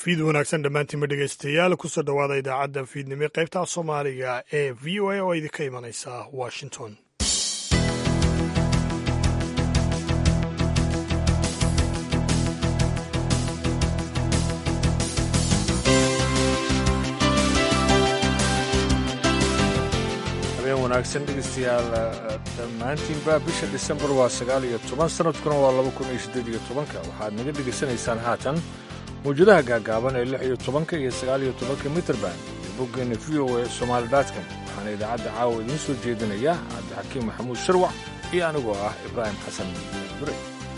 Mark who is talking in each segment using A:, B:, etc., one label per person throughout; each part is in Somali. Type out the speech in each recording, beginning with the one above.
A: fiid wanaagsan dhammaantiinma dhegaystayaal kusoo dhowaada idaacadda fiidnimo qaybta soomaaliga ee v o a oo idinka imanaysa washington
B: habeen wanaagsan dhegeystayaal dhammaantiinba bisha disembar waa sagaal iyo toban sanadkuna waa laba kun iyo siddeed iyo tobanka waxaad naga dhegaysanaysaan haatan mawjadaha gaagaaban ee lix iyo tobanka iyo sagaal iyo tobanka mitrband iyo boggeena v o a somaali datcom waxaana idaacadda caawa idiin soo jeedinaya cabdixakiim maxamuud sharwac iyo anigoo ah ibraahim xasan dure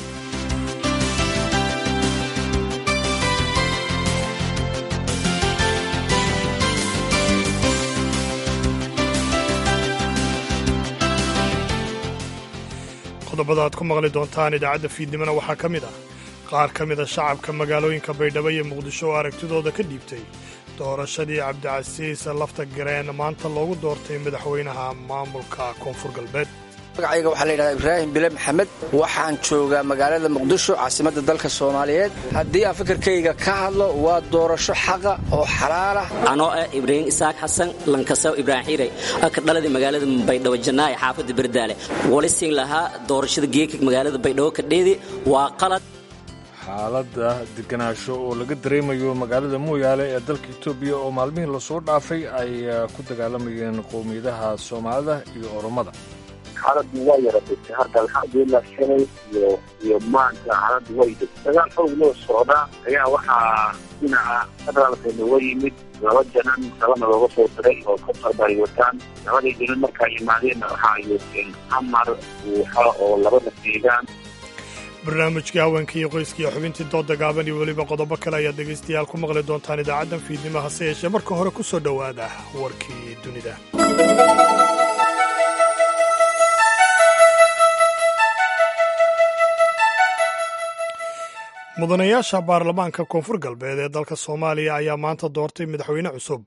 A: qodobada aad ku maqli doontaan idaacadda fiidnimona waxaa ka mid ah qaar ka mida shacabka magaalooyinka baydhabo iyo muqdisho oo aragtidooda ka dhiibtay doorashadii cabdicasiis lafta gareen maanta loogu doortay madaxweynaha maamulka koonfur galbeed
C: magacayga waxaa layidhahdaa ibraahim bile maxamed waxaan joogaa magaalada muqdisho caasimadda dalka soomaaliyeed haddii aan fikirkayga ka hadlo waa doorasho xaqa oo xalaalah
D: anoo ah ibraahim isaaq xasan lankasaw ibraahim xiirey ka dhaladii magaalada baydhabo janaaye xaafadda berdaale walisin lahaa doorashada geeka magaalada baydhabo kadheedi waa qalad
B: xaaladda deganaansho oo laga dareemayo magaalada mooyaale ee dalka etoobiya oo maalmihii lasoo dhaafay ay ku dagaalamayeen qowmiyadaha soomaalida iyo oromada
E: xaaladdu waa yara degtay hadda alxamdulilah shalay iyo iyo maanta xaaladdu way degtay dagaal xoog loo socdaa ayaa waxaa dhinaca federaalka looga yimid laba janan kalana looga soo diray oo ka farba ay wataan labadii janan markaa yimaadeenna waxa ay wateen amar buuxa oo labada deegaan
A: barnaamijkii haweenka iyo qoyska iyo xubintii dooda gaaban iyo weliba qodobo kale ayaad dhegaystayaal ku maqli doontaan idaacaddan fiidnimo hase yeeshee marka hore ku soo dhowaada warkii dunida mudanayaasha baarlamaanka koonfur galbeed ee dalka soomaaliya ayaa maanta doortay madaxweyne cusub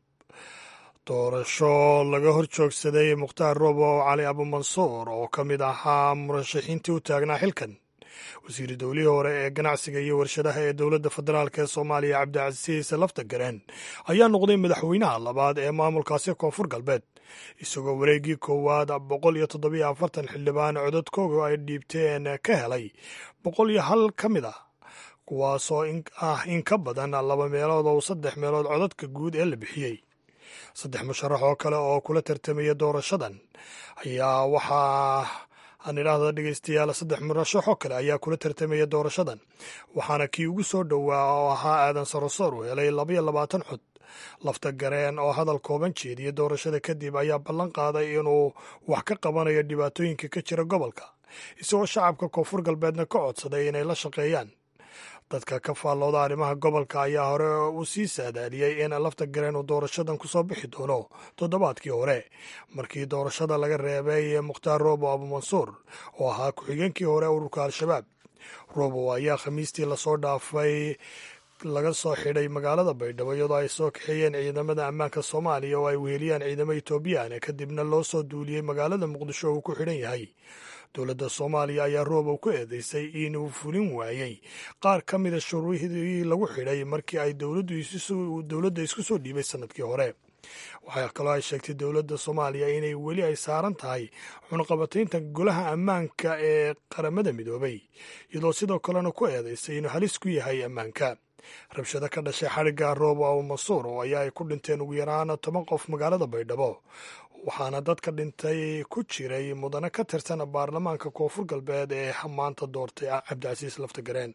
A: doorasho laga hor joogsaday mukhtaar roobo cali abumansuur oo ka mid ahaa murashaxiintii u taagnaa xilkan wasiiri dowlihii hore ee ganacsiga iyo warshadaha ee dowladda federaalk ee soomaaliya cabdicasiis lafta gareen ayaa noqday madaxweynaha labaad ee maamulkaasi koonfur galbeed isagoo wareeggii koowaad boqol iyo toddobiyo afartan xildhibaan codadkooga ay dhiibteen ka helay boqol iyo hal ka mid ah kuwaasoo ah in ka badan laba meelood oo saddex meelood codadka guud ee la bixiyey saddex musharax oo kale oo kula tartamaya doorashadan ayaa waxaa aan idhaahda dhegeystayaal saddex murashaxoo kale ayaa kula tartamaya doorashadan waxaana kii ugu soo dhowaa oo ahaa aadan sarosoor uu helay labaiyo labaatan cod lafta gareen oo hadal kooban jeediya doorashada kadib ayaa ballan qaaday inuu wax ka qabanayo dhibaatooyinka ka jira gobolka isagoo shacabka koonfur galbeedna ka codsaday inay la shaqeeyaan dadka ka faallooda arrimaha gobolka ayaa hore u sii saadaaliyey in lafta gareen uu doorashadan ku soo bixi doono toddobaadkii hore markii doorashada laga reebay mukhtaar roobo abumansuur oo ahaa ku-xigeenkii hore ururka al-shabaab roobo ayaa khamiistii lasoo dhaafay laga soo xidhay magaalada baydhabo iyadoo ay soo kaxeeyeen ciidamada ammaanka soomaaliya oo ay weheliyaan ciidamo etoobiyaan kadibna loo soo duuliyey magaalada muqdisho uu ku xidhan yahay dowladda soomaaliya ayaa roobow ku eedeysay inuu fulin waayey qaar ka mida shuruudii lagu xidhay markii ay dowladda isku soo dhiibay sanadkii hore waxaa kaloo ay sheegtay dowladda soomaaliya inay weli ay saaran tahay cunaqabataynta golaha ammaanka ee qaramada midoobay iyadoo sidoo kalena ku eedeysay inuu halis ku yahay ammaanka rabshado ka dhashay xadhigga roobo abumasuur oo ayaa ay ku dhinteen ugu yaraan toban qof magaalada baydhabo waxaana dadka dhintay ku jiray mudane ka tirsan baarlamaanka koonfur galbeed ee maanta doortay cabdicasiis laftagareen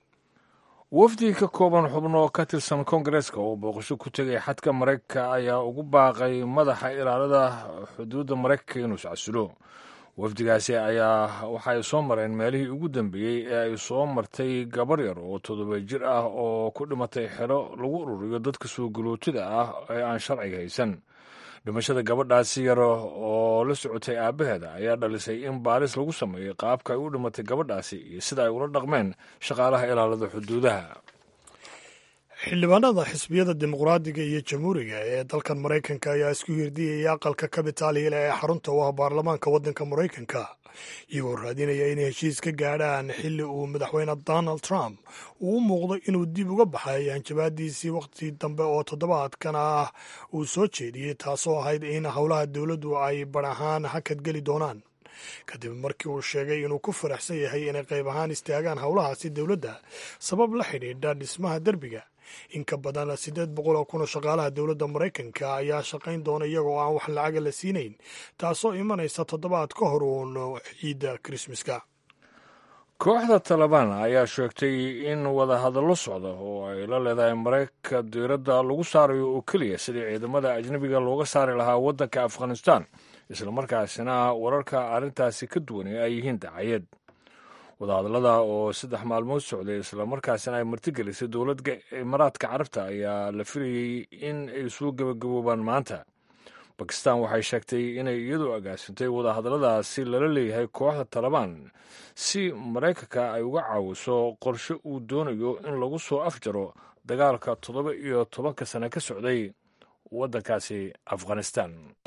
B: wafdi ka kooban xubno ka tirsan koongareeska oo booqasho ku tegay xadka maraykanka ayaa ugu baaqay madaxa ilaalada xuduudda maraykanka inuu iscasulo wafdigaasi ayaa waxa ay soo mareen meelihii ugu dambeeyey ee ay soo martay gabar yar oo toddoba jir ah oo ku dhimatay xero lagu ururiyo dadka soo galootida ah ee aan sharciga haysan dhimashada gabadhaasi yar oo la socotay aabbaheeda ayaa dhalisay in baaris lagu sameeyey qaabka ay u dhimatay gabadhaasi iyo sida ay ula dhaqmeen shaqaalaha ilaalada xuduudaha
A: xildhibaanada xisbiyada dimuqraadiga iyo jamhuuriga ee dalkan maraykanka ayaa isku hirdiyaya aqalka kabitaaliil ee xarunta u ah baarlamaanka waddanka maraykanka iyagoo raadinaya inay heshiis ka gaadhaan xilli uu madaxweyne donald trump uu u muuqdo inuu dib uga baxay hanjabaadiisii wakhti dambe oo toddobaadkan ah uu soo jeediyey taasoo ahayd in howlaha dowladdu ay bar ahaan hakad geli doonaan kadib markii uu sheegay inuu ku faraxsan yahay inay qayb ahaan istaagaan howlahaasi dowladda sabab la xidhiidha dhismaha derbiga in ka badan siddeed boqol oo kun oo shaqaalaha dowladda maraykanka ayaa shaqayn doona iyagoo aan wax lacaga la siinayn taasoo imanaysa toddobaad ka hor uun ciidda krismaska
B: kooxda talabaan ayaa sheegtay in wadahadallo socda oo ay la leedahay maraykanka diiradda lagu saarayo oo keliya sidii ciidamada ajnebiga looga saari lahaa waddanka afghanistan islamarkaasina wararka arrintaasi ka duwan ee ay yihiin dacayad wadahadallada oo saddex maalmood socday islamarkaasina ay martigelisay dowladda imaaraadka carabta ayaa la filayey in ay soo gebagaboobaan maanta bakistan waxay sheegtay inay iyadu agaasintay wadahadalladaasi lala leeyahay kooxda talabaan si maraykanka ay uga caawiso qorshe uu doonayo in lagu soo afjaro dagaalka toddoba iyo tobanka sane ka socday waddankaasi afghanistan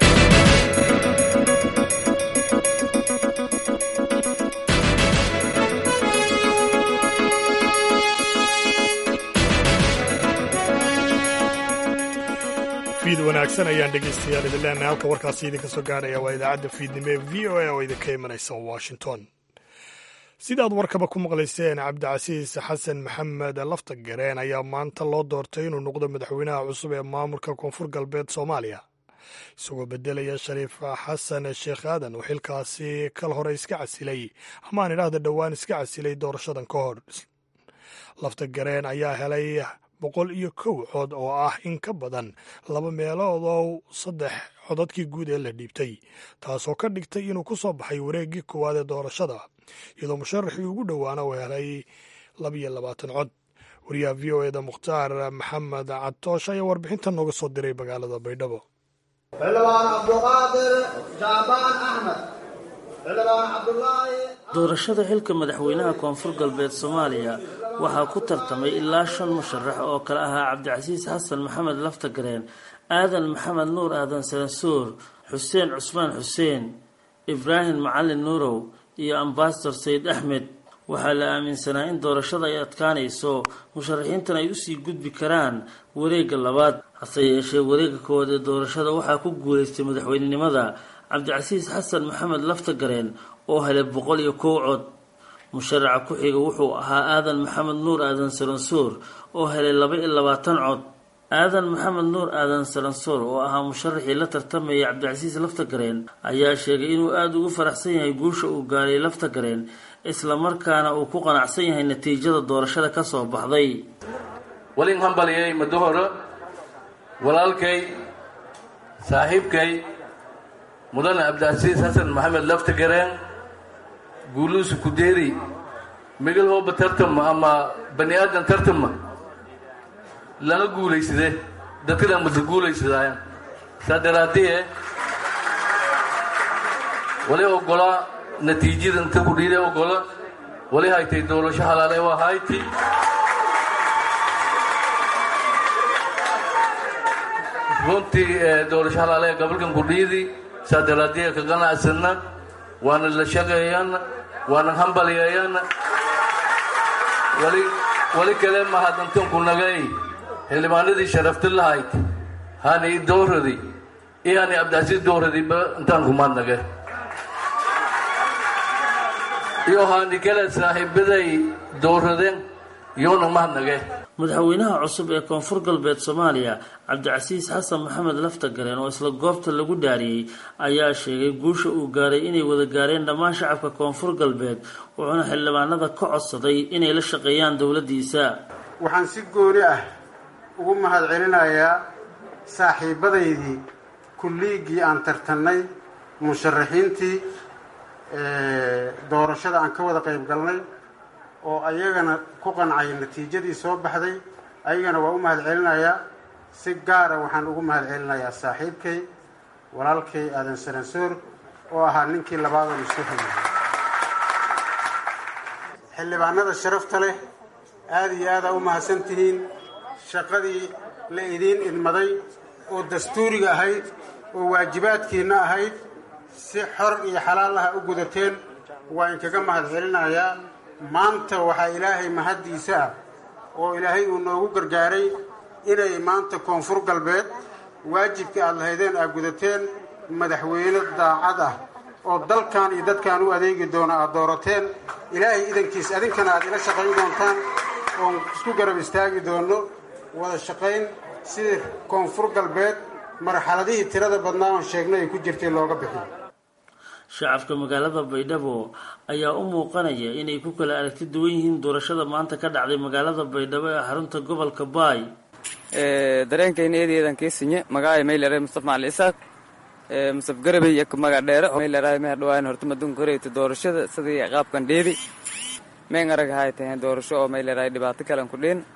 A: fiid wanaagsan ayaan dhegaystayaal idin leenahay halka warkaasi idinka soo gaarhaya waa idaacadda fiidnimo ee v o a oo idinka imanaysa washington sidaad warkaba ku maqlayseen cabdicasiis xasan maxamed laftagareen ayaa maanta loo doortay inuu noqdo madaxweynaha cusub ee maamulka koonfur galbeed soomaaliya isagoo bedelaya shariif xasan sheekh aadan oo xilkaasi kal hore iska casilay amaan idhaahda dhowaan iska casilay doorashadan ka hor laftagareen ayaa helay boqol iyo kow cod oo ah in ka badan laba meelood oo saddex codadkii guud ee la dhiibtay taasoo ka dhigtay inuu ku soo baxay wareeggii koowaad ee doorashada iyadoo musharaxii ugu dhowaana uu helay labiyo labaatan cod wariyaha v o eda mukhtaar maxamed cadtoosh ayaa warbixintan nooga soo diray magaalada baydhabo
F: xildhibaan cabduqaadir jaabaan axmed xildhibaan cabdulaahi
G: doorashada xilka madaxweynaha koonfur galbeed soomaaliya waxaa ku tartamay ilaa shan musharax oo kale ahaa cabdicasiis xasan maxamed laftagareen aadan maxamed nuur aadan salansuur xuseen cusmaan xuseen ibraahim macalin nuurow iyo ambasador sayid axmed waxaa la aaminsanaa in doorashada ay adkaanayso musharaxiintan ay usii gudbi karaan wareegga labaad hase yeeshee wareegga koowaad ee doorashada waxaa ku guulaystay madaxweynenimada cabdicasiis xasan maxamed laftagareen oo helay boqol iyo kow cod musharaxa ku xiga wuxuu ahaa aadan maxamed nuur aadan salansuur oo helay laba iyo labaatan cod aadan maxamed nuur aadan salansuur oo ahaa musharaxii la tartamayay cabdicasiis laftagareen ayaa sheegay inuu aada ugu faraxsan yahay guusha uu gaaray laftagareen islamarkaana uu ku qanacsan yahay natiijada doorashada ka soo baxday
H: walin hambaliyay muddo hore walaalkay saaxiibkay mudane cabdicasiis xasan maxamed laftagareen guuluusu kudeeri migil hooba tartama ama bani aadan tartama lana guulaysade dadkana masa guulaysadaayan saa daraaddiye wali ogolaa natiijada inta ku dhiiday ogola wali haytay doorasho halaale waa hayti runtii doorasho halaale gobolkan ku dhiidi saa daraaddiye ka qanacsanna waana la shaqeeyana waana hambalyeeyana wali wali kale mahadantanku nagay xildhibaanadii sharafti lahayd hani dooradi iyo hani cabdicasiis dooradiba intaan kumaadnage iyo hani kale saaxiibaday dooradeen yoona mahadnage
G: madaxweynaha cusub ee koonfur galbeed soomaaliya cabdicasiis xasan maxamed laftagareen oo isla goobta lagu dhaariyey ayaa sheegay guusha uu gaaray inay wada gaareen dhammaan shacabka koonfur galbeed wuxuuna xildhibaanada ka codsaday inay la shaqeeyaan dowladdiisa
I: waxaan si gooni ah ugu mahad celinayaa saaxiibadaydii kulliiggii aan tartannay musharaxiintii doorashada aan ka wada qayb galnay oo ayagana ku qancay natiijadii soo baxday ayagana waa u mahad celinayaa si gaara waxaan ugu mahad celinayaa saaxiibkay walaalkay aadan saransoor oo ahaa ninkii labaadan isu hayay xildhibaanada sharafta leh aada iyo aadaa u mahadsan tihiin shaqadii la idiin idmaday oo dastuuriga ahayd oo waajibaadkiinna ahayd si xor iyo xalaal ah u gudateen waa inkaga mahad celinayaa maanta waxaa ilaahay mahaddiisa ah oo ilaahay uu noogu gargaaray inay maanta koonfur galbeed waajibkii aada lahaydeen aad gudateen madaxweyne daacad ah oo dalkan iyo dadkan u adeegi doona aad doorateen ilaahay idankiis adinkana aad ila shaqayn doontaan oon isku garab istaagi doono wada shaqayn sidii koonfur galbeed marxaladihii tirada badnaa oon sheegnay ay ku jirtay looga bixiyo
G: shacabka magaalada baydhabo ayaa u muuqanaya inay ku kala aragti duwan yihiin doorashada maanta ka dhacday magaalada baydhabo ee xarunta gobolka baay
J: dareenkayna eedeedan keesinye magaaya maylare mustafa macali isaaq mustaf garabey iyo maga dheere maylaraay meher dhawaan horta madunka horeyta doorashada sidii qaabkan dheedi meen arag ahay tahay doorasho oo maylaraay dhibaato kalen ku dhin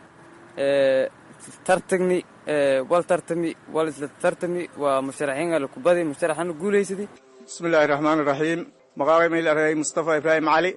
J: tartagni wal tartami wal isla tartami waa musharaxiin ala kubadi musharaxana guulaysadi
K: bismillahi raxmaani raxiim magaabay maylaray mustafa ibraahim cali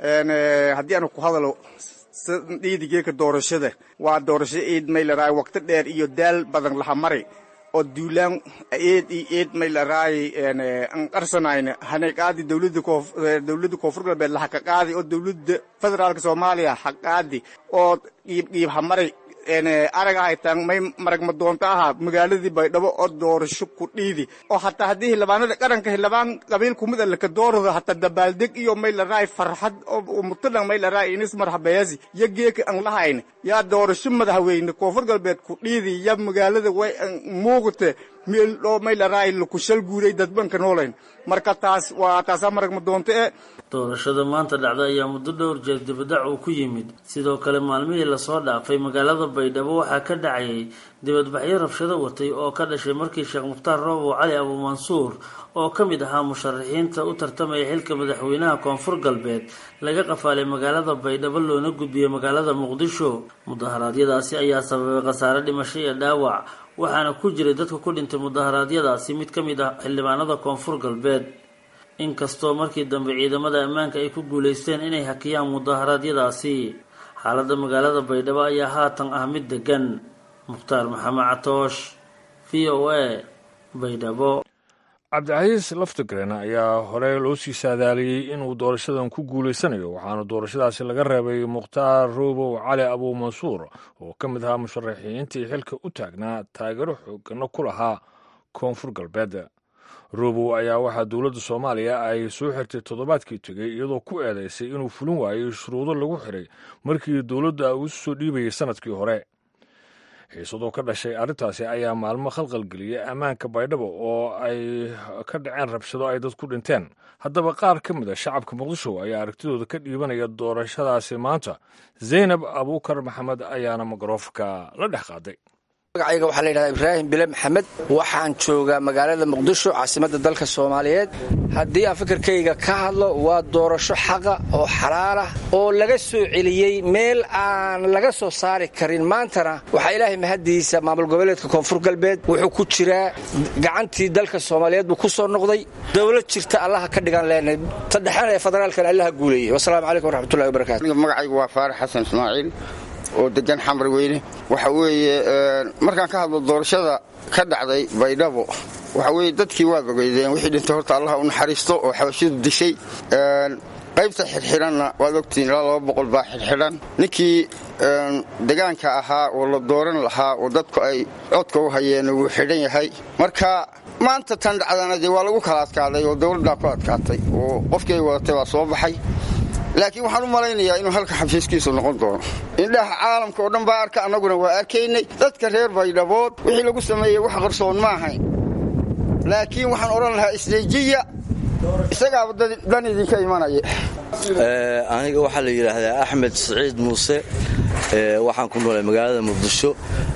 K: haddii aanu ku hadalo dhiidigeeka doorashada waa doorasho eed maylaraay waqti dheer iyo daal badan laha mari oo duulaan eed iyo eed maylaraay an qarsanayna hanay qaadi dowladda koof dowladda koonfur galbeed laha ka qaadi oo dowladda federaalka soomaaliya ha qaadi oo qiib qiib ha mari arag ahaytaan may marag madoonto ahaa magaaladii baydhabo oo doorasho ku dhiidi oo hataa haddii xildhibaanada qaranka xildhibaan qabiil kumid a laka doorado hataa dabaaldeg iyo may laraay farxad oo mutadhan may laraay inis marhabeeyasi yo geeka an lahayn yaa doorasho madaxweyne koonfur galbeed ku dhiidi ya magaalada way muuqate meel oo may laraay lakushal guuray dadbanka noolayn marka taas waa taasaa marag madoonto e
G: doorashada maanta dhacday ayaa muddo dhowr jeer dibadac uu ku yimid sidoo kale maalmihii lasoo dhaafay magaalada baydhabo waxaa ka dhacayay dibadbaxyo rabshado watay oo ka dhashay markii sheekh mukhtaar roobow cali abuumansuur oo ka mid ahaa musharaxiinta u tartamaya xilka madaxweynaha koonfur galbeed laga qafaalay magaalada baydhabo loona gudbiyey magaalada muqdisho mudaharaadyadaasi ayaa sababay khasaare dhimasho iyo dhaawac waxaana ku jiray dadka ku dhintay mudaharaadyadaasi mid ka mid ah xildhibaanada koonfur galbeed inkastoo markii dambe ciidamada ammaanka ay ku guulaysteen inay hakiyaan mudaharaadyadaasi xaaladda magaalada baydhabo ayaa haatan ah mid degan mukhtaar maxamed catoosh v o a baydhabo
B: cabdicasiis laftigreen ayaa hore loo sii saadaaliyey inuu doorashadan ku guulaysanayo waxaana doorashadaasi laga reebay mukhtaar roobow cali abuumansuur oo ka mid ahaa musharaxiintii xilka u taagnaa taageero xoogano ku lahaa koonfur galbeed roobow ayaa waxaa dowladda soomaaliya ay soo xirtay toddobaadkii tegey iyadoo ku eedaysay inuu fulin waayey shuruudo lagu xiray markii dowladda uu soo dhiibayay sannadkii hore xiisadoo ka dhashay arrintaasi ayaa maalmo khalqalgeliyay ammaanka baydhabo oo ay ka dhaceen rabshado ay dad ku dhinteen haddaba qaar ka mid a shacabka muqdisho ayaa aragtidooda ka dhiibanaya doorashadaasi maanta zaynab abuukar maxamed ayaana mikroofanka la dhex qaaday
C: magacayga waxaa la yidhahdaa ibraahim bile maxamed waxaan joogaa magaalada muqdisho caasimadda dalka soomaaliyeed haddii aan fikirkayga ka hadlo waa doorasho xaqa oo xalaal ah oo laga soo celiyey meel aan laga soo saari karin maantana waxaa ilaahay mahaddiisa maamul goboleedka koonfur galbeed wuxuu ku jiraa gacantii dalka soomaaliyeed buu ku soo noqday dowlad jirta allaha ka dhigan leenahay saddexan ee federaalkan allaha guuleeyey wasalaamu calaykum waraxmatullahi wabarakatu
L: magacaygu waa faarax xasan ismaaciil oo degan xamar weyne waxa weeye markaan ka hadlo doorashada ka dhacday baydhabo waxa weye dadkii waa bogeydeen wixii dhintay horta allaha u naxariisto oo xabashidu dishay qaybta xidxidhanna waad ogtihiin ilaa laba boqol baa xidxidhan ninkii degaanka ahaa oo la dooran lahaa oo dadku ay codka u hayeen wuu xidhan yahay marka maanta tan dhacdana dee waa lagu kala adkaaday oo dowladdaa ku adkaatay oo qofkii ay wadatay waa soo baxay laakiin waxaan u malaynayaa inuu halka xafiiskiisu noqon doono indhaha caalamka oo dhan baa arka annaguna waa arkaynay dadka reer baydhabood wixii lagu sameeyey wax qarsoon ma ahayn laakiin waxaan odhan lahaa isdeejiya isagaaba dan idinka imanaya
M: aniga waxaa la yidhaahdaa axmed siciid muuse waxaan ku noolay magaalada muqdisho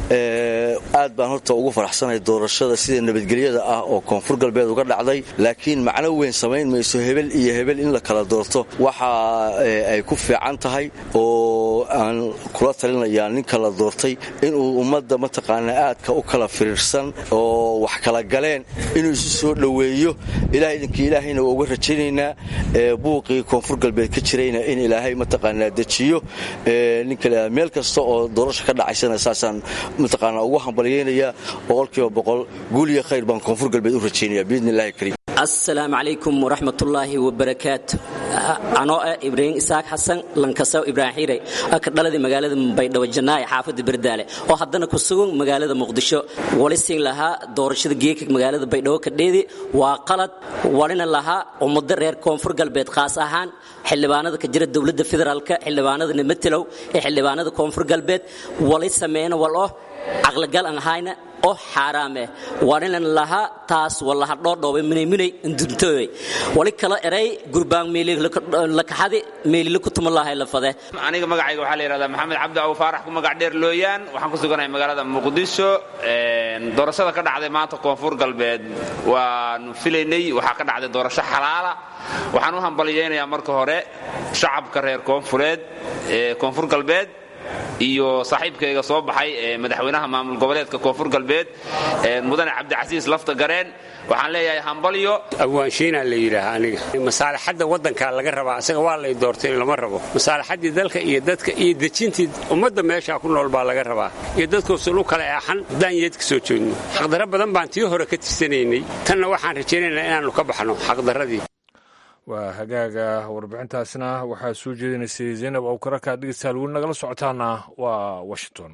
M: aad baan horta ugu faraxsanahay doorashada sida nabadgelyada ah oo koonfur galbeed uga dhacday laakiin macno weyn samayn mayso hebel iyo hebel in la kala doorto waxa ay ku fiican tahay oo aan kula talinayaa ninka la doortay inuu ummadda mataqaanaa aadka u kala firiirsan oo wax kala galeen inuu isu soo dhoweeyo ilaah idinkii ilaahayna waa uga rajaynaynaa buuqii koonfur galbeed ka jirayna in ilaahay mataqaanaa dejiyo ninka meel kasta oo doorasha ka dhacaysana saasaan mataqaanaa ugu hambalyaynayaa boqolkiiba boqol guul iyo khayr baan koonfur galbeed u rajaynaya biidni illahi kariim
D: asalaamu calaykum waraxmatullaahi wabarakaatu anoo ah ibraahim isaaq xasan lankasaw ibraahim xiire ka dhaladii magaalada baydhabo janaaye xaafadda berdaale oo haddana ku sugan magaalada muqdisho wali siin lahaa doorashada geeka magaalada baydhabo kadheedi waa qalad walina lahaa ummado reer koonfur galbeed khaas ahaan xildhibaanada ka jira dowladda federaalka xildhibaanada nimatelow ee xildhibaanada koonfur galbeed wali sameeyna wal oh caqligal aan ahayna oo xaaraameh walinan lahaa taas walaha dhoodhoobe minayminay nduntoobay wali kala eray gurbaan meelilakaxadi meelila ku tuma lahay lafade
N: aniga magacayga waxaa la yidhahdaa maxamed cabdi abu faarax ku magac dheer looyaan waxaan ku suganahay magaalada muqdisho doorashada ka dhacday maanta koonfur galbeed waanu filaynay waxaa ka dhacday doorasho xalaala waxaan u hambalyaynayaa marka hore shacabka reer koonfureed ee koonfur galbeed iyo saaxiibkayga soo baxay ee madaxweynaha maamul goboleedka koonfur galbeed mudane cabdicasiis lafta gareen waxaan leeyahay hambalyo
O: awaanshiinaa la yidhaaha aniga masaalixadda waddankaa laga rabaa asaga waa lay doortay lama rabo masaalixaddii dalka iyo dadka iyo dejintii ummadda meeshaa ku nool baa laga rabaa iyo dadkuusan u kala eexan haddaan yeed ka soo joogno xaqdarro badan baan tii hore ka tirsanaynay tanna waxaan rajaynaynaa inaannu ka baxno xaqdarradii
B: waa hagaaga warbixintaasna waxaa soo jeedinaysay zaynab awkaraka dhegeystayaal weli nagala socotaana waa washington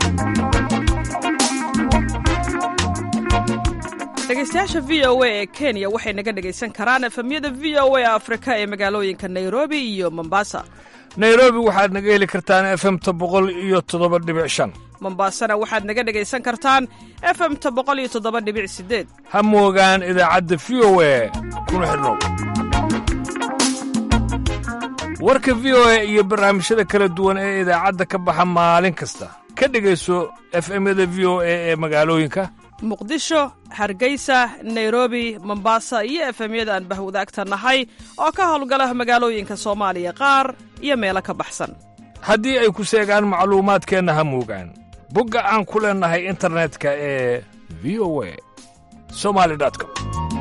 P: dhegeystayaasha v o a ee kenya waxay naga dhegaysan karaan efemyada v o a afrika ee magaalooyinka nairobi iyo mombasa
B: nairobi waxaad naga heli kartaan efemta boqol iyo toddoba dhibic shan
P: mombasana waxaad naga dhegaysan kartaan efemta boqol iyo toddoba dhibic sideed
B: ha moogaan idaacadda v o a kuna xidhnow warka v o a iyo barnaamijyada kala duwan ee idaacadda ka baxa maalin kasta ka dhegayso efemyada v o a ee magaalooyinka
P: muqdisho hargeysa nairobi mombasa iyo efemyada aan bahwadaagta nahay oo ka howlgala magaalooyinka soomaaliya qaar iyo meelo ka baxsan
B: haddii ay ku seegaan macluumaadkeenna ha moogaan bogga aan ku leennahay internetka ee v o a somali com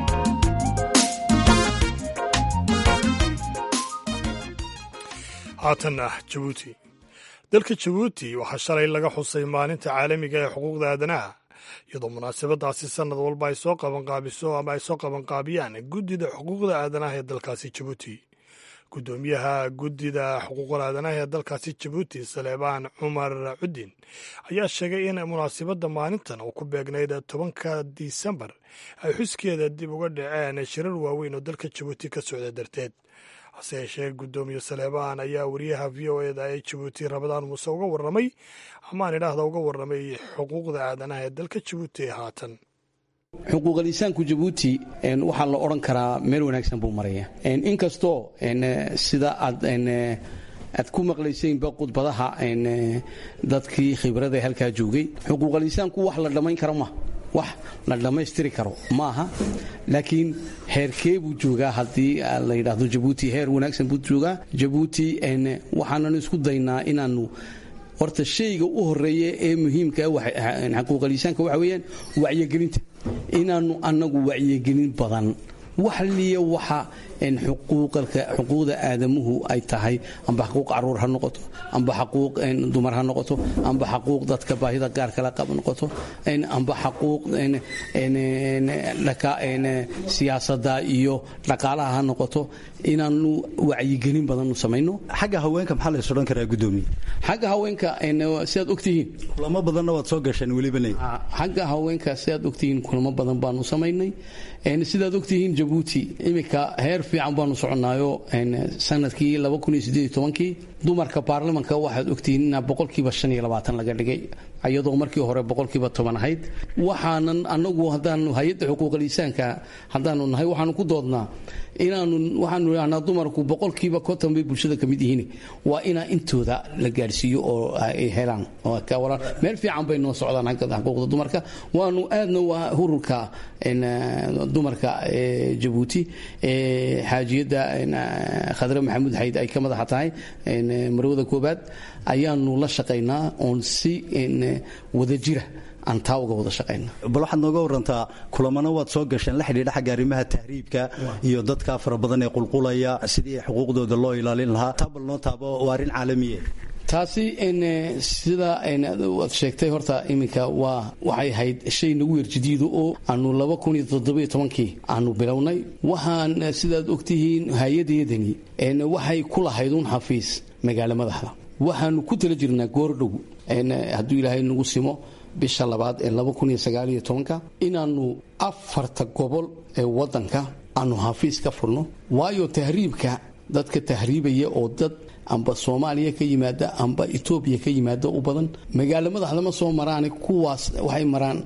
A: haatanna jabuuti dalka jabuuti waxaa shalay laga xusay maalinta caalamiga ee xuquuqda aadanaha iyadoo munaasabadaasi sannad walba ay soo qabanqaabiso ama ay soo qabanqaabiyaan guddida xuquuqda aadanaha ee dalkaasi jabuuti guddoomiyaha guddida xuquuqul aadanaha ee dalkaasi jabuuti saleebaan cumar cudin ayaa sheegay in munaasabadda maalintan oo ku beegnayd tobanka disembar ay xuskeeda dib uga dhaceen shirar waaweyn oo dalka jabuuti ka socda darteed hase yeeshee guddoomiye saleebaan ayaa wariyaha v o eda ee jabuuti rabadaan muuse uga warramay amaan idhaahda uga warramay xuquuqda aadanaha ee dalka jabuuti ee haatan
Q: xuquuqalisaanku jabuuti waxaa la odhan karaa meel wanaagsan buu maraya inkastoo sida aad aad ku maqlaysaynba khudbadaha dadkii khibrada halkaa joogay xuquuqalisaanku wax la dhammayn karo ma wax la dhammaystiri karo maaha laakiin heerkee buu joogaa haddii la yidhaahdo jabuuti heer wanaagsan buu joogaa jabuuti waxaananu isku daynaa inaannu horta shayga u horeeya ee muhiimka xuquuqalisaanka waxa weeyaan wacyigelinta inaannu annagu wacyigelin badan wax liya waxa xuquuqda aadamuhu ay tahay amba xaquuq caruur ha noqoto amba xaquuq dumar ha noqoto amba xaquuq dadka baahida gaar kala qab noqoto amba xaquuq siyaasada iyo dhaqaalaha ha noqoto inaanu wacyigelin badan samayno
R: xagga haweenka maxaa la isodhan karaa gudoomiye
Q: xagga haweenka sidaad ogtihiin
R: kulamo badanna waad soo gasheen welibana
Q: xagga haweenka sidaad ogtihiin kulamo badan baanu samaynay sidaad ogtihiin jabuuti iminka heer fiican baanu soconaayo sanadkii kii dumarka baarlamanka waxaad ogtihiin inaa boqolkiiba shan iyo labaatan laga dhigay iyadoo markii hore boqolkiiba toban ahayd waxaanan anagu haddaanu hay-adda xuquuqal insaanka haddaanu nahay waxaanu ku doodnaa inaanu waxaanu idhahnaa dumarku boqolkiiba konton bay bulshada ka mid yihiin waa inaa intooda la gaadhsiiyo oo ay helaan meel fiican bay noo socdaan xuquuqda dumarka waanu aadna waa hururka dumarka jabuuti xaajiyadda khadre maxamuud xayd ay ka madaxa tahay marwada koobaad ayaanu la shaqaynaa oon si wadajira aan taa uga wada shaqayna
R: bal waxaad nooga warantaa kulamana waad soo gasheen la xidhiidha xagga arrimaha tahriibka iyo dadka fara badan ee qulqulaya sidii xuquuqdooda loo ilaalin lahaa taa bal noo taabo waa arrin caalamiye
Q: taasi sida aad sheegtay horta iminka waa waxay ahayd shay nagu yerjidiido oo aanu laba kun iyo toddobiyo tobankii aanu bilownay waxaan sidaad ogtihiin hay-adeedani waxay ku lahayd un xafiis magaalo madaxda waxaanu ku tala jirnaa goordhow hadduu ilaahay nagu simo bisha labaad ee laba kun iyo sagaaliyo tobanka inaannu afarta gobol ee waddanka aanu xafiis ka furno waayo tahriibka dadka tahriibaya oo dad amba soomaaliya ka yimaada amba etoobiya ka yimaada u badan magaalo madaxda ma soo maraan kuwaas waxay maraan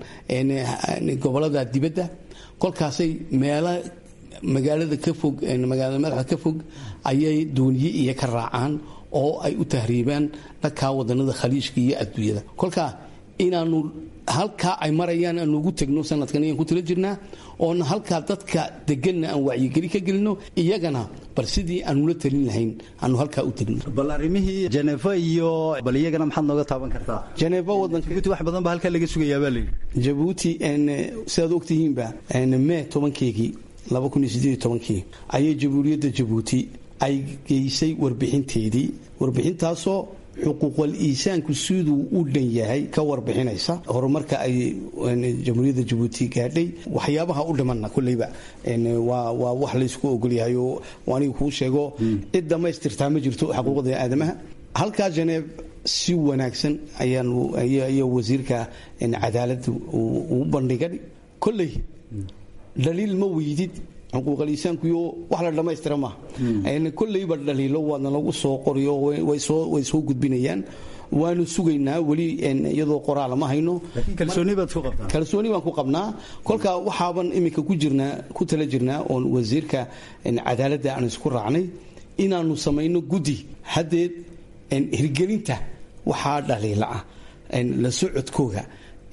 Q: gobolada dibadda kolkaasay meela magaalada ka fog magaalada madaxda ka fog ayay dooniye iyo ka raacaan oo ay u tahriibaan dhankaa wadanada khaliijka iyo adduunyada kolkaa inaanu halkaa ay marayaan aanu ugu tegno sanadkan ayaan ku tala jirnaa oona halkaa dadka deganna aan wacyigeli ka gelino iyagana bal sidii aanula talin lahayn aanu halkaa u tegno
R: bal arrimihii jeneefa iyo bal iyagana maxaad nooga taaban kartaa
Q: jeneefa wadanka
R: jabuuti wax badan ba halkaa laga sugayaa baa layidhi
Q: jabuuti sidaad ogtihiinba mee tobankeegii laba kun iyo siddeed iyo tobankii ayay jamhuuriyadda jabuuti ay geysay warbixinteedii warbixintaasoo xuquuqal iisaanku siduu u dhan yahay ka warbixinaysa horumarka ay jamhuuriyadda jabuuti gaadhay waxyaabaha u dhimanna kolleyba waa wax laysku ogolyahay oo aniga kuu sheego cid dhammaystirtaa ma jirto xuquuqda aadamaha halkaa janeeb si wanaagsan ayaanu wasiirka cadaaladda uu bandhigay kolley dhaliil ma weydid xuquuqaliisaankuyo wax la dhammaystira maaha kolleyba dhaliilo waadna lagu soo qoriyo way soo gudbinayaan waanu sugaynaa weli iyadoo qoraala ma hayno kalsooni baan ku qabnaa kolka waxaaban iminka ku jirnaa ku tala jirnaa oon wasiirka cadaaladda aan isku raacnay inaanu samayno guddi haddeed hirgelinta waxaa dhaliila ah la socodkooga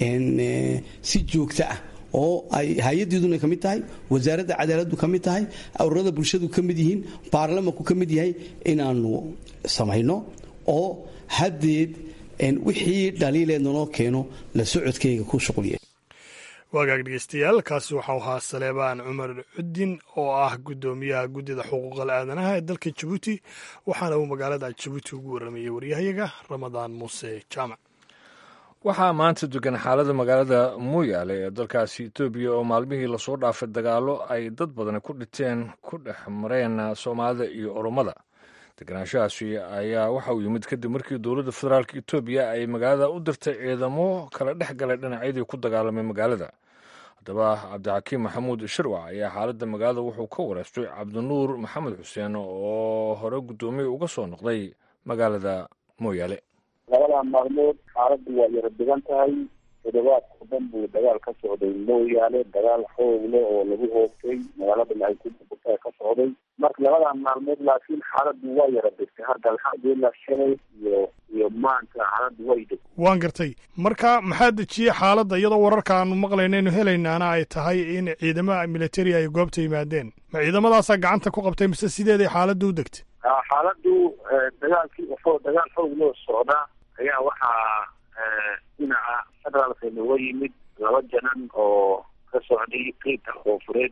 Q: si joogto ah oo ay hay-adeeduna ka mid tahay wasaaradda cadaaladdu ka mid tahay ururada bulshadu ka mid yihiin baarlamanku ka mid yahay inaanu samayno oo haddeed wixii dhaliileedna noo keeno la socodkayga ku shuqliya
A: waagaag dhegeystayaal kaasi waxau ahaa saleebaan cumar cudin oo ah guddoomiyaha guddida xuquuqal aadanaha ee dalka jabuuti waxaana uu magaalada jabuuti ugu warramayey waryahayaga ramadaan muuse jaamac
B: waxaa maanta degan xaalada magaalada mooyaale ee dalkaasi etoobiya oo maalmihii lasoo dhaafay dagaallo ay dad badani ku dhinteen ku dhex mareen soomaalida iyo oromada deganaanshahaasi ayaa waxa uu yimid kadib markii dowladda federaalk etoobiya ay magaalada u dirtay ciidamo kala dhex galay dhinacyadii ku dagaalamay magaalada haddaba cabdixakiim maxamuud shirwac ayaa xaaladda magaalada wuxuu ka wareystay cabdinuur maxamed xuseen oo hore guddoomiye uga soo noqday magaalada mooyaale
E: labadaa maalmood xaaladdu waa yara degan tahay toddobaadka dhan buu dagaal ka socday mooyaale dagaal xoog leh oo lagu hoogtay magaaladana ay ku burburtay ka socday marka labadaa maalmood laakiin xaaladdu waa yara degtay hadda alxamdulilah shalay iyo iyo maanta xaaladdu way degtay
A: waan gartay marka maxaa dejiyey xaaladda iyadoo wararka aanu maqlaynaynu helaynaana ay tahay in ciidamada militari ay goobta yimaadeen ma ciidamadaasaa gacanta ku qabtay mise sideeday xaaladdu u degtay
E: xaaladdu dagaalkii oo dagaal xoog loo socdaa ayaa waxaa dhinaca federaalka nooga yimid laba janan oo ka socday qeybta koonfureed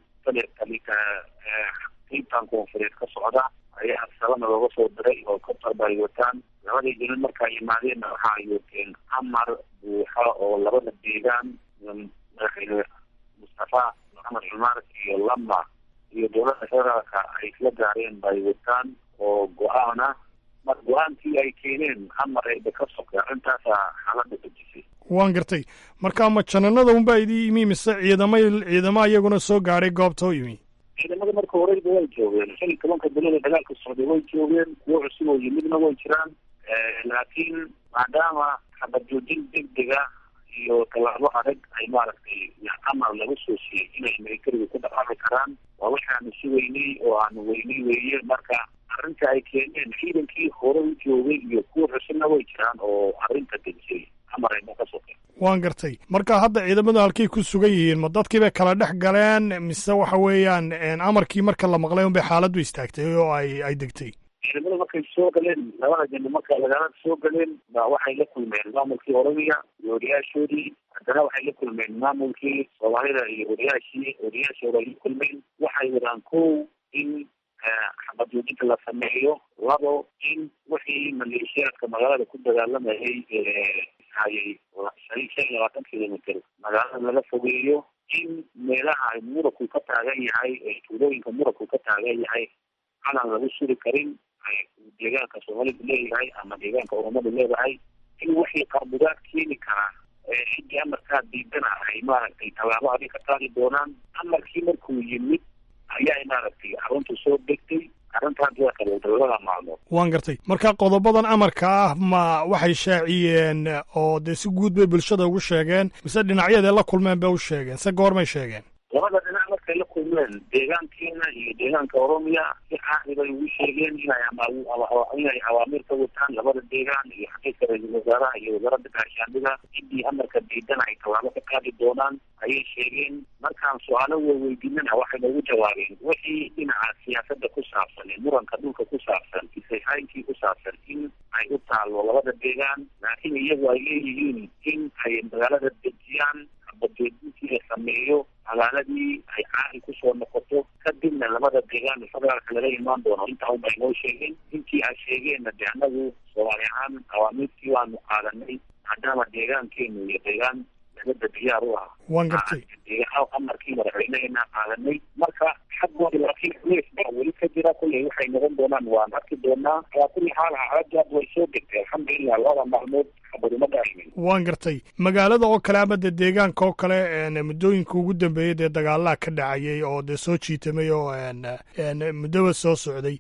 E: qeybtan koonfureed ka socda ayaa sabana looga soo diray oo katarba ay wataan labadii janan markaa yimaadeenna waxa ay wateen amar buuxa oo labada deegaan madaxweyne mustafa maxamed cumar iyo lama iyo dowladda federaalka ay isla gaareen bay wataan oo go-aana mar go-aankii ay keeneen amar ayba ka sokay arrintaasaa xaaladda dejisay
A: waan gartay marka ma jananada unbaa idii yimi mise ciidama ciidama iyaguna soo gaadhay goobta u yimi
E: ciidamada marka horeyba way joogeen shan iyo tobanka bilood ee dagaalka socday way joogeen kuwo cusub oo yimidna way jiraan laakiin maadaama xabad joojin degdega iyo tallaabo adag ay maaragtay amar laga soo siiyey inay militariga ku dhaqaaqi karaan waa waxaanu sugaynay oo aanu weynay weeye marka arrinta ay keeneen ciidankii hore u joogay iyo kuwa cusubna way jiraan oo arrinta dejiyey amar ayna ka sokeen
A: waan gartay marka hadda ciidamadu halkay ku sugan yihiin ma dadkii bay kala dhex galeen mise waxa weeyaan amarkii marka la maqlay unbay xaaladdu istaagtay oo ay ay degtay
E: ciidamada markay soo galeen labada jino marka lagala soo galeen ba waxay la kulmeen maamulkii oromia iyo odayaashoodii haddana waxay la kulmeen maamulkii soomaalida iyo odayaashii odayaashooda ay la kulmeen waxay wadaan kow in xabad joojinta la sameeyo labo in wixii maleeshiyaadka magaalada ku dagaalamayay hayay shan iyo labaatan kilomitr magaalada laga fogeeyo in meelaha ay muranku ka taagan yahay ee tuulooyinka muranku ka taagan yahay calan lagu suri karin ay deegaanka soomaalidu leeyahay ama deegaanka oromadu leedahay in wixii qarbudaad keeni karaa cidii amarkaa diidana ay maaragtay tallaabo adig ka qaadi doonaan amarkii markuu yimid ayaa maaragtay aruntu soo degtay arrintaas waa kale dowlada maalmood
A: waan gartay marka qodobadan amarka ah ma waxay shaaciyeen oo dee si guud bay bulshada ugu sheegeen mise dhinacyadee la kulmeen bay u sheegeen se goormay sheegeen
E: labada dhinac markay la kulmeen deegaankiina iyo deegaanka oromia si caadi bay ugu sheegeen inay inay awaamiir ka wataan labada deegaan iyo xaqiiska ra-iisul wasaaraha iyo wasaaradda gaashaandhida ciddii amarka diidan ay tallaabo ka qaadi doonaan ayay sheegeen markaan su-aalo weydiinana waxay noogu jawaabeen wixii dhinaca siyaasadda ku saabsan ee muranka dhulka ku saabsan isayhaynkii ku saabsan in ay u taalo labada deegaan laakiin iyagu ay leeyihiin in ay magaalada dejiyaan bajeedintii la sameeyo magaaladii ay caadi kusoo noqoto kadibna labada deegaan federaalka laga imaan doono intaa un bay noo sheegeen intii ay sheegeenna de annagu soomaali ahaan awaamiirtii waanu qaadanay maadaama deegaankeenu iyo deegaan nabadda diyaar u ah
A: waan gartay
E: amarkii madaxweyneheena qaadanay marka xaggooda laakiin culeys baa weli ka jira kulley waxay noqon doonaan waan arki doonaa alaa kulli xaal xaaladaad way soo degtay alxamdulilah labada maalmood xabaduma dhacaynin
A: waan gartay magaalada oo kale ama dee deegaanka oo kale muddooyinka ugu dambeeyey dee dagaalaha ka dhacayay oo dee soo jiitamay oo muddoba soo socday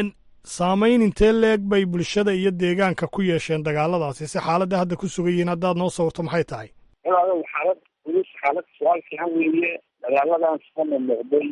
A: saamayn intee leeg bay bulshada iyo deegaanka ku yeesheen dagaaladaasi si xaaladda hadda ku sugan yihiin haddaad noo sawirto maxay tahay
E: walaalow xaalad culus xaalad su-aal fiican weeye dagaaladan sana noqday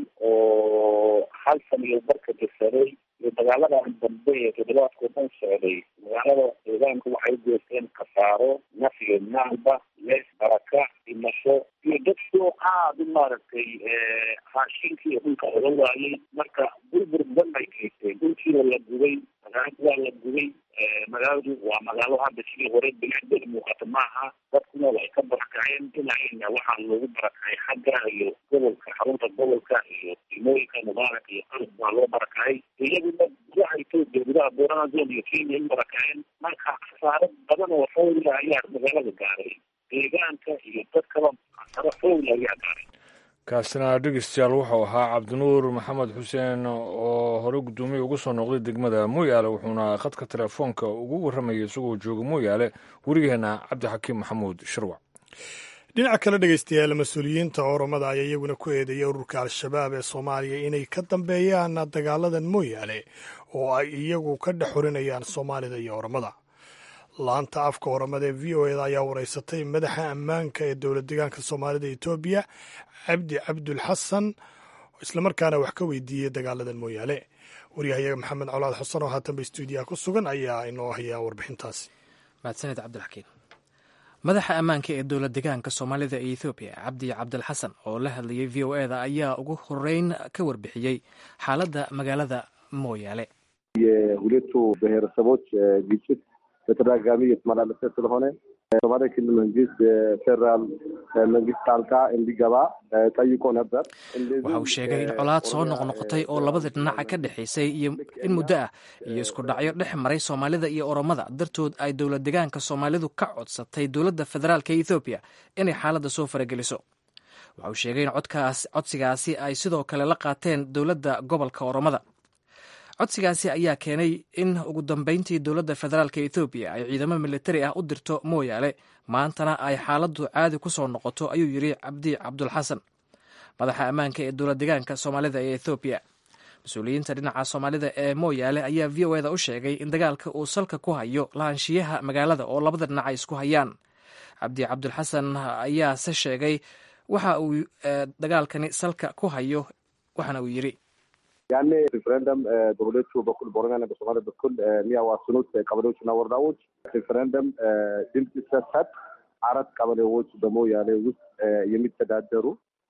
E: oo hal san iyo barka dirsaday iyo dagaaladan dambe ee toddobaadkao dhan socday magaalada deegaanku waxay geysteen khasaaro naf iyo maalba lees baraka dhimasho iyo dadkoo aada u maaragtay raashinkii dhulka oga waayey marka burbur badan bay geysteen dhulkiina la gubay magaaladu waa la gubay magaaladu waa magaalo hadda sidii hore bilicdeed muuqato maaha dadkuna way ka barakaceen dhinacina waxaa loogu barakacay xagga iyo gobolka xarunta gobolka iyo dimooyinka mubaarak iyo qalab baa loo barakacay iyaguna gudaha etoobiya gudaha boorana zone iyo kenya in barakaceen marka khasaaro badan oo xowla ayaa magaalada gaaray deegaanka iyo dadkaba khasaaro xowla ayaa gaaray
B: kaasina dhegeystayaal wuxuu ahaa cabdinuur maxamed xuseen oo hore guddoomiye ugu soo noqday degmada mooyaale wuxuuna khadka telefoonka ugu warramayay isagoo jooga mooyaale werigeena cabdixakiim maxamuud shirwac
A: dhinaca kale dhegeystayaal mas-uuliyiinta oromada ayaa iyaguna ku eedeeyay ururka al-shabaab ee soomaaliya inay ka dambeeyaan dagaaladan mooyaale oo ay iyagu ka dhex xorinayaan soomaalida iyo oromada laanta afka oramada ee v o eda ayaa wareysatay madaxa ammaanka ee dowlad deegaanka soomaalida etoobiya cabdi cabdul xasan islamarkaana wax ka weydiiyey dagaaladan mooyaale waryahayaga maxamed colaad xuseen oo haatanba stuudiyaha ku sugan ayaa inoo hayaa warbixintaasi
S: mahadsaned cabdilxakiin madaxa ammaanka ee dowlad deegaanka soomaalida ee ethoobiya cabdi cabdilxasan oo la hadlayay v o eda ayaa ugu horeyn ka warbixiyey xaaladda magaalada mooyaale
T: የሁለቱ ብሔረሰቦች ግጭት በተደጋጋሚ እየተመላለሰ ስለሆነ ሶማሌ ክልል መንግስት የፌዴራል መንግስት ጣልቃ እንዲገባ ጠይቆ ነበር።
S: waxa uu sheegay in colaad soo noqnoqotay oo labada dhinaca ka dhexaysay iyo in muddo ah iyo isku dhacyo dhex maray soomaalida iyo oromada dartood ay dowlad deegaanka soomaalidu ka codsatay dowladda federaalk ee ethoobiya inay xaaladda soo farageliso waxa uu sheegay in codkaas codsigaasi ay sidoo kale la qaateen dowladda gobolka oromada codsigaasi ayaa keenay in ugu dambeyntii dowladda federaalk ethoobiya ay ciidamo militari ah u dirto mooyaale maantana ay xaaladdu caadi ku soo noqoto ayuu yidhi cabdi cabdulxasan madaxa ammaanka ee dowlad deegaanka soomaalida ee ethoobiya mas-uuliyiinta dhinaca soomaalida ee mooyaale ayaa v o eda u sheegay in dagaalka uu salka ku hayo lahaanshiyaha magaalada oo labada dhinac ay isku hayaan cabdi cabdulxasan ayaase sheegay waxa uu dagaalkani salka ku hayo waxaana uu yidhi
T: ያኔ ሪፍረንደም በሁለቱ በኩል በኦሮሚያና በሶማሌ በኩል የሚያዋስኑት ቀበሌዎችና ወረዳዎች ሪፍረንደም ድምፅ ሲሰጥ አራት ቀበሌዎች በሞያሌ ውስጥ የሚተዳደሩ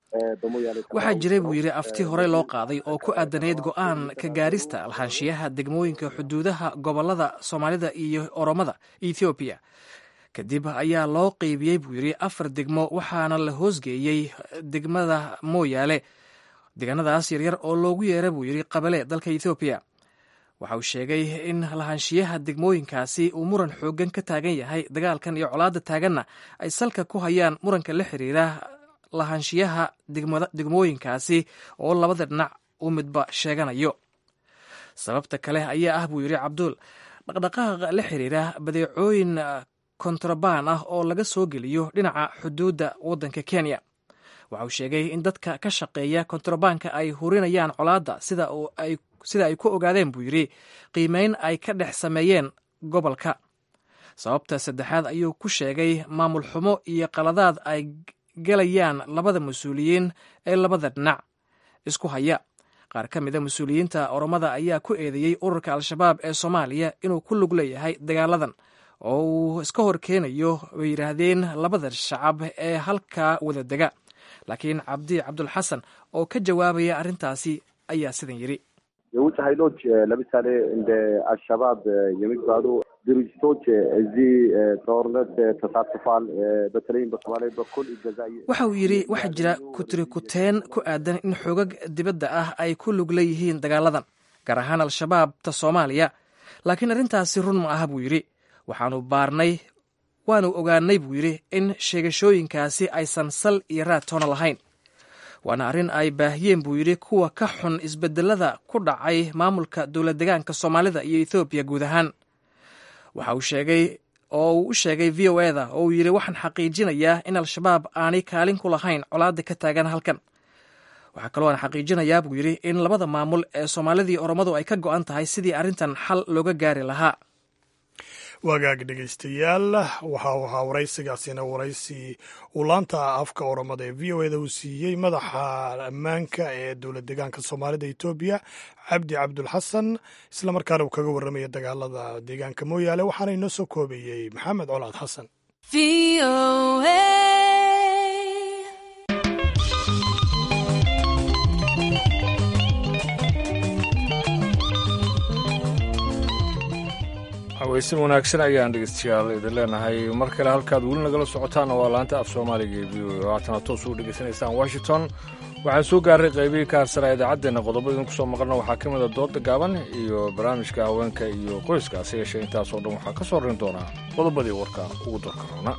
S: waxaa jiray buu yidhi afti horey loo qaaday oo ku aadanayd go'aan ka gaarista lahaanshiyaha degmooyinka xuduudaha gobolada soomaalida iyo oromada ethoobiya kadib ayaa loo qeybiyey buu yidhi afar degmo waxaana la hoosgeeyey degmada mooyaale deegaanadaas yaryar oo loogu yeera buu yidhi qabale dalka ethoobiya waxa uu sheegay in lahaanshiyaha degmooyinkaasi uu muran xooggan ka taagan yahay dagaalkan iyo colaadda taaganna ay salka ku hayaan muranka la xiriira lahaanshiyaha degmooyinkaasi oo labada dhinac uu midba sheeganayo sababta kale ayaa ah buu yidhi cabduul dhaqdhaqaaqa la xiriira badeecooyin kontrabaan ah oo laga soo geliyo dhinaca xuduudda waddanka kenya waxa uu sheegay in dadka ka shaqeeya kontrabaanka ay hurinayaan colaadda sida ay ku ogaadeen buu yidhi qiimeyn ay ka dhex sameeyeen gobolka sababta saddexaad ayuu ku sheegay maamul xumo iyo qaladaad ay galayaan labada mas-uuliyiin ee labada dhinac isku haya qaar ka mida mas-uuliyiinta oromada ayaa ku eedeeyey ururka al-shabaab ee soomaaliya inuu ku lug leeyahay dagaaladan oo uu iska hor keenayo bay yidhaahdeen labada shacab ee halkaa wada dega laakiin cabdi cabdulxasan oo ka jawaabaya arrintaasi ayaa sidan yidhi
T: የውጭ ኃይሎች ለምሳሌ እንደ አልሸባብ የሚባሉ ድርጅቶች እዚህ ጦርነት ተሳትፏል። በተለይም በሶማሌ በኩል ይገዛ
S: waxa uu yidhi waxaa jira kutirikuteen ku aadan in xoogag dibadda ah ay ku lug leeyihiin dagaaladan gaar ahaan al-shabaabta soomaaliya laakiin arrintaasi run ma aha buu yidhi waxaanu baarnay waanu ogaanay buu yidhi in sheegashooyinkaasi aysan sal iyo raad toona lahayn waana arrin ay baahiyeen buu yidhi kuwa ka xun isbedelada ku dhacay maamulka dowlad degaanka soomaalida iyo ethoobiya guud ahaan waxa uu sheegay oo uu u sheegay v o eda oo uu yidhi waxaan xaqiijinayaa in al-shabaab aanay kaalin ku lahayn colaadda ka taagan halkan waxaa kaloo aan xaqiijinayaa buu yidhi in labada maamul ee soomaalidii oromadu ay ka go'an tahay sidii arrintan xal looga gaari lahaa
A: wagaag dhegaystayaal waxa uu ahaa waraysigaasina waraysi uu laanta afka oromada ee v o eda uu siiyey madaxa ammaanka ee dowlad deegaanka soomaalida etoobiya cabdi cabdulxasan islamarkaana uu kaga warramaya dagaalada deegaanka mooyaale waxaana inoo soo koobayey maxamed colaad xasan
B: haweysin wanaagsan ayaan dhegeystayaal idin leenahay mar kale halkaad weli nagala socotaan waa laanta af soomaaliga ee v o e haatana toos ugu dhegeysanaysaan washington waxaan soo gaaray qaybihii ka harsanaa idaacaddeenna qodobo idinku soo maqlna waxaa ka mid a dooda gaaban iyo barnaamijka haweenka iyo qoyska hase yeeshee intaasoo dhan waxaa ka soo rin doonaa qodobadii warka ugu darka roona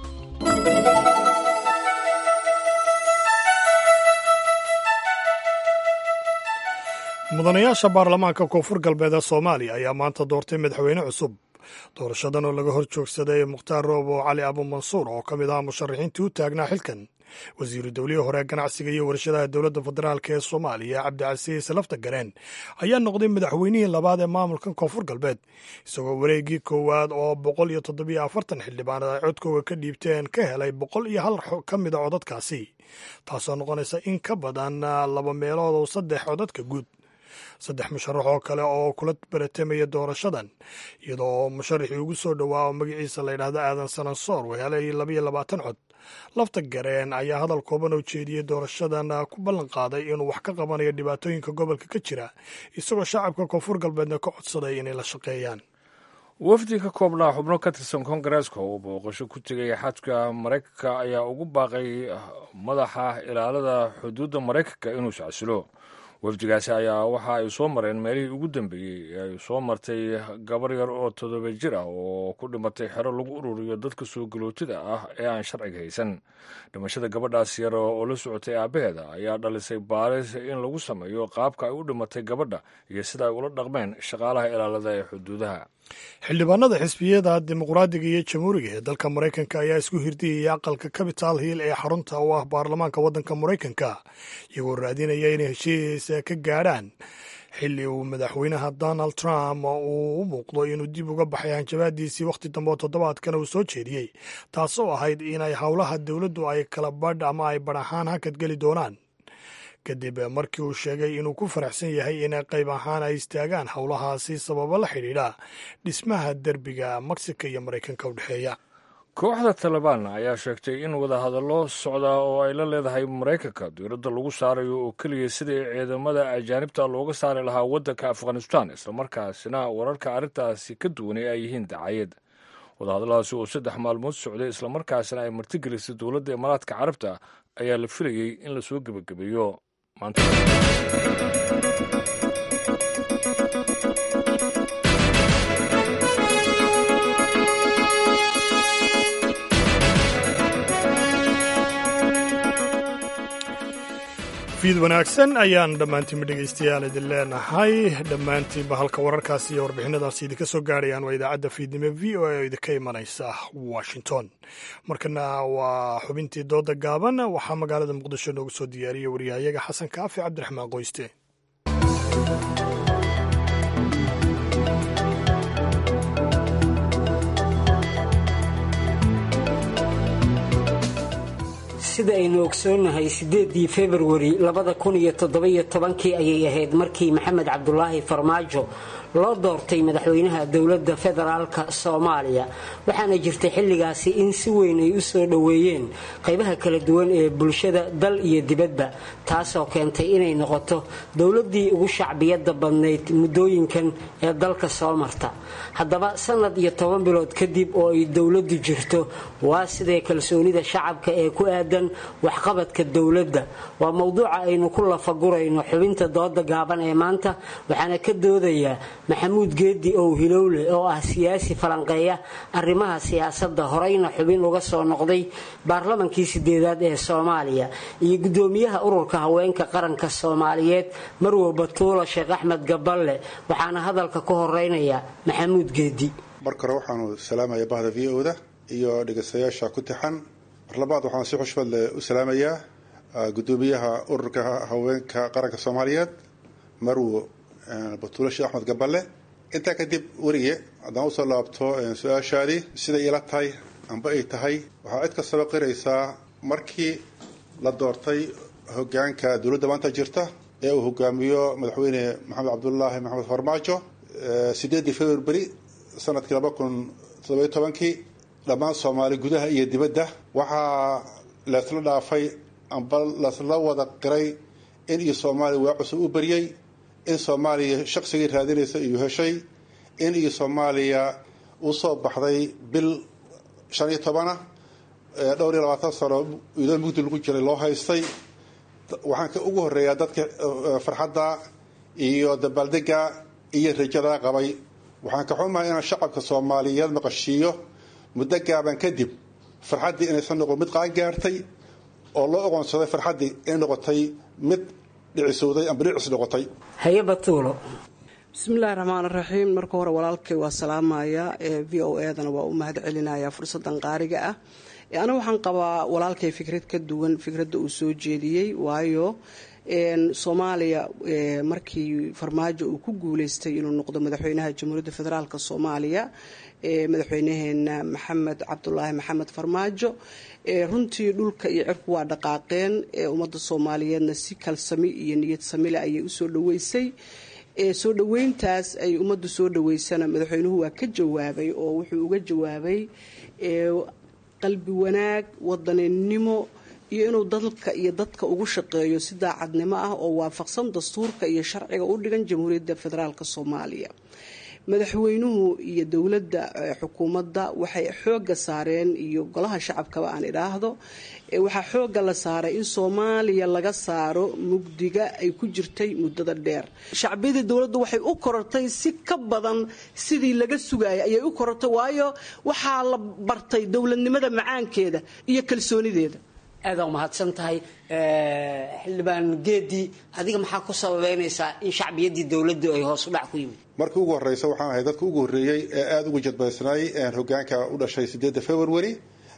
A: mudanayaasha baarlamaanka koonfur galbeed ee soomaaliya ayaa maanta doortay madaxweyne cusub doorashadan oo laga hor joogsaday mukhtaar roobo cali abumansuur oo ka mid ahaa musharaxiintii u taagnaa xilkan wasiiru dowlihii hore ganacsiga iyo warshadaha dowladda federaalk ee soomaaliya cabdicasiis lafta gareen ayaa noqday madaxweynihii labaad ee maamulkan koonfur galbeed isagoo wareegii koowaad oo boqol iyo toddobiyo afartan xildhibaan ay codkooga ka dhiibteen ka helay boqol iyo hal ka mid a codadkaasi taasoo noqonaysa in ka badan laba meelood oo saddex codadka guud saddex musharax oo kale oo kula baratamaya doorashadan iyadoo musharaxii ugu soo dhowaa oo magaciisa layidhaahdo aadan sanansoor uu helay labayo labaatan cod lafta gareen ayaa hadal kooban oo jeediyey doorashadan ku ballan qaaday inuu wax ka qabanayo dhibaatooyinka gobolka ka jira isagoo shacabka koonfur galbeedna ka codsaday inay la shaqeeyaan
B: wafdi ka koobnaa xubno ka tirsan kongareeska oo booqasho ku tegay xadka maraykanka ayaa ugu baaqay madaxa ilaalada xuduudda maraykanka inuu iscasilo wafdigaasi ayaa waxa ay soo mareen meelihii ugu dambeeyey ay soo martay gabar yar oo toddoba jir ah oo ku dhimatay xero lagu ururiyo dadka soo galootida ah ee aan sharciga haysan dhimashada gabadhaas yar oo la socotay aabbaheeda ayaa dhalisay baaris in lagu sameeyo qaabka ay u dhimatay gabadha iyo sida ay ula dhaqmeen shaqaalaha ilaalada ee xuduudaha
A: xildhibaanada xisbiyada dimuqraadiga iyo jamhuuriga ee dalka maraykanka ayaa isku hirdiyaya aqalka capital hill ee xarunta u ah baarlamaanka waddanka maraykanka iyagoo raadinaya inay heshiisa ka gaadhaan xilli uu madaxweynaha donald trump uu u muuqdo inuu dib uga baxay hanjabaadiisii wakhti dambe oo toddobaadkana uu soo jeediyey taasoo ahayd inay howlaha dowladdu ay kala badh ama ay badh ahaan hakad geli doonaan kadib markii uu sheegay inuu ku faraxsan yahay in qayb ahaan ay istaagaan howlahaasi sababo la xidhiidha dhismaha derbiga mexico iyo maraykanka u dhexeeya
B: kooxda talibaan ayaa sheegtay in wadahadallo socdaa oo ay la leedahay maraykanka diiradda lagu saarayo oo keliya sidii ciidamada ajaanibta looga saari lahaa waddanka afghanistan islamarkaasina wararka arrintaasi ka duwanay ay yihiin dacayad wadahadalladaasi oo saddex maalmood socday islamarkaasina ay martigelisay dowladda imaaraadka carabta ayaa la filayey in lasoo gebagabeeyo maanta
A: fiid wanaagsan ayaan dhammaantiinba dhegaystayaal idin leenahay dhammaantiinba halka wararkaasi iyo warbixinadaasi idinka soo gaarayaan waa idaacadda fiidnimo v o a oo idinka imanaysa washington markana waa xubintii dooda gaaban waxaa magaalada muqdisho noogu soo diyaariyey waryahayaga xasan kaafi cabdiraxmaan qoyste
U: sida aynu ogsoonnahay siddeedii februari labada kun iyo toddobiyo tobankii ayay ahayd markii maxamed cabdulaahi farmaajo loo doortay madaxweynaha dowladda federaalka soomaaliya waxaana jirtay xilligaasi in si weyn ay u soo dhoweeyeen qaybaha kala duwan ee bulshada dal iyo dibadba taasoo keentay inay noqoto dowladdii ugu shacbiyadda badnayd muddooyinkan ee dalka soo marta haddaba sanad iyo toban bilood kadib oo ay dowladdu jirto waa sidee kalsoonida shacabka ee ku aadan waxqabadka dowladda waa mowduuca aynu ku lafagurayno xubinta dooda gaaban ee maanta waxaana ka doodayaa maxamuud geedi ow hilowle oo ah siyaasi falanqeeya arrimaha siyaasadda horeyna xubin uga soo noqday baarlamankii sideedaad ee soomaaliya iyo gudoomiyaha ururka haweenka qaranka soomaaliyeed marwo batuula sheekh axmed gaballe waxaana hadalka ku horeynaya maxamuud geedi
V: marka hore waxaanu salaamaya bahda v o da iyo dhegeystayaasha ku tixan mar labaad waxaan si xushmad leh u salaamayaa gudoomiyaha ururka haweenka qaranka soomaaliyeed marwo batuulo sheekh axmed gaballe intaa kadib werige haddaan usoo laabto su-aashaadii siday ila tahay amba ay tahay waxaa cid kastaba qiraysaa markii la doortay hogaanka dowladda maanta jirta ee uu hogaamiyo madaxweyne maxamed cabdulaahi maxamed farmaajo sideedii february sanadkii laba kun toddobiyo tobankii dhammaan soomaali gudaha iyo dibadda waxaa leesla dhaafay amba lasla wada qiray in iyo soomaaliya waa cusub u baryey in soomaaliya shaqsigii raadinaysa iyo heshay in iyo soomaaliya usoo baxday bil shan iyo tobana dhowr iyo labaatan sano idoo mugdi lagu jiray loo haystay waxaan ka ugu horeeyaa dadka farxadda iyo dabaaldega iyo rajada qabay waxaan ka xumahay inaan shacabka soomaaliyeed maqashiiyo muddo gaaban kadib farxaddii inaysan noqon mid qaangaartay oo loo oqoonsaday farxaddii inay noqotay mid dhicisowday amba dhicis noqotay
U: haye batuulo
W: bismillahi raxmaan raxiim marka hore walaalkay waa salaamaya ee v o edana waa u mahad celinaya fursadan qaariga ah aniga waxaan qabaa walaalkay fikrad ka duwan fikradda uu soo jeediyey waayo soomaaliya markii farmaajo uu ku guuleystay inuu noqdo madaxweynaha jamhuuriyadda federaalk soomaaliya madaxweynaheena maxamed cabdulaahi maxamed farmaajo runtii dhulka iyo cirku waa dhaqaaqeen ummadda soomaaliyeedna si kalsami iyo niyad samile ayay usoo dhaweysay soo dhaweyntaas ay ummaddu soo dhaweysana madaxweynuhu waa ka jawaabay oo wuxuu uga jawaabay qalbi wanaag wadaninimo iyo inuu dalka iyo dadka ugu shaqeeyo si daacadnimo ah oo waafaqsan dastuurka iyo sharciga u dhigan jamhuuriyadda federaalk soomaaliya madaxweynuhu iyo dowladda xukuumadda waxay xooga saareen iyo golaha shacabkaba aan idhaahdo waxaa xooga la saaray in soomaaliya laga saaro mugdiga ay ku jirtay muddada dheer shacbiyadii dowladdu waxay u korortay si ka badan sidii laga sugayay ayay u korortay waayo waxaa la bartay dowladnimada macaankeeda iyo kalsoonideeda
U: aadaa umahadsan tahay xildhibaan geedi adiga maxaa ku sababeynaysaa in shacbiyaddii dowladdu ay hoos u dhac ku yimid
V: markii ugu horeysa waxaan ahay dadka ugu horreeyey ee aada ugu jadbaysnaay hogaanka u dhashay sideedda february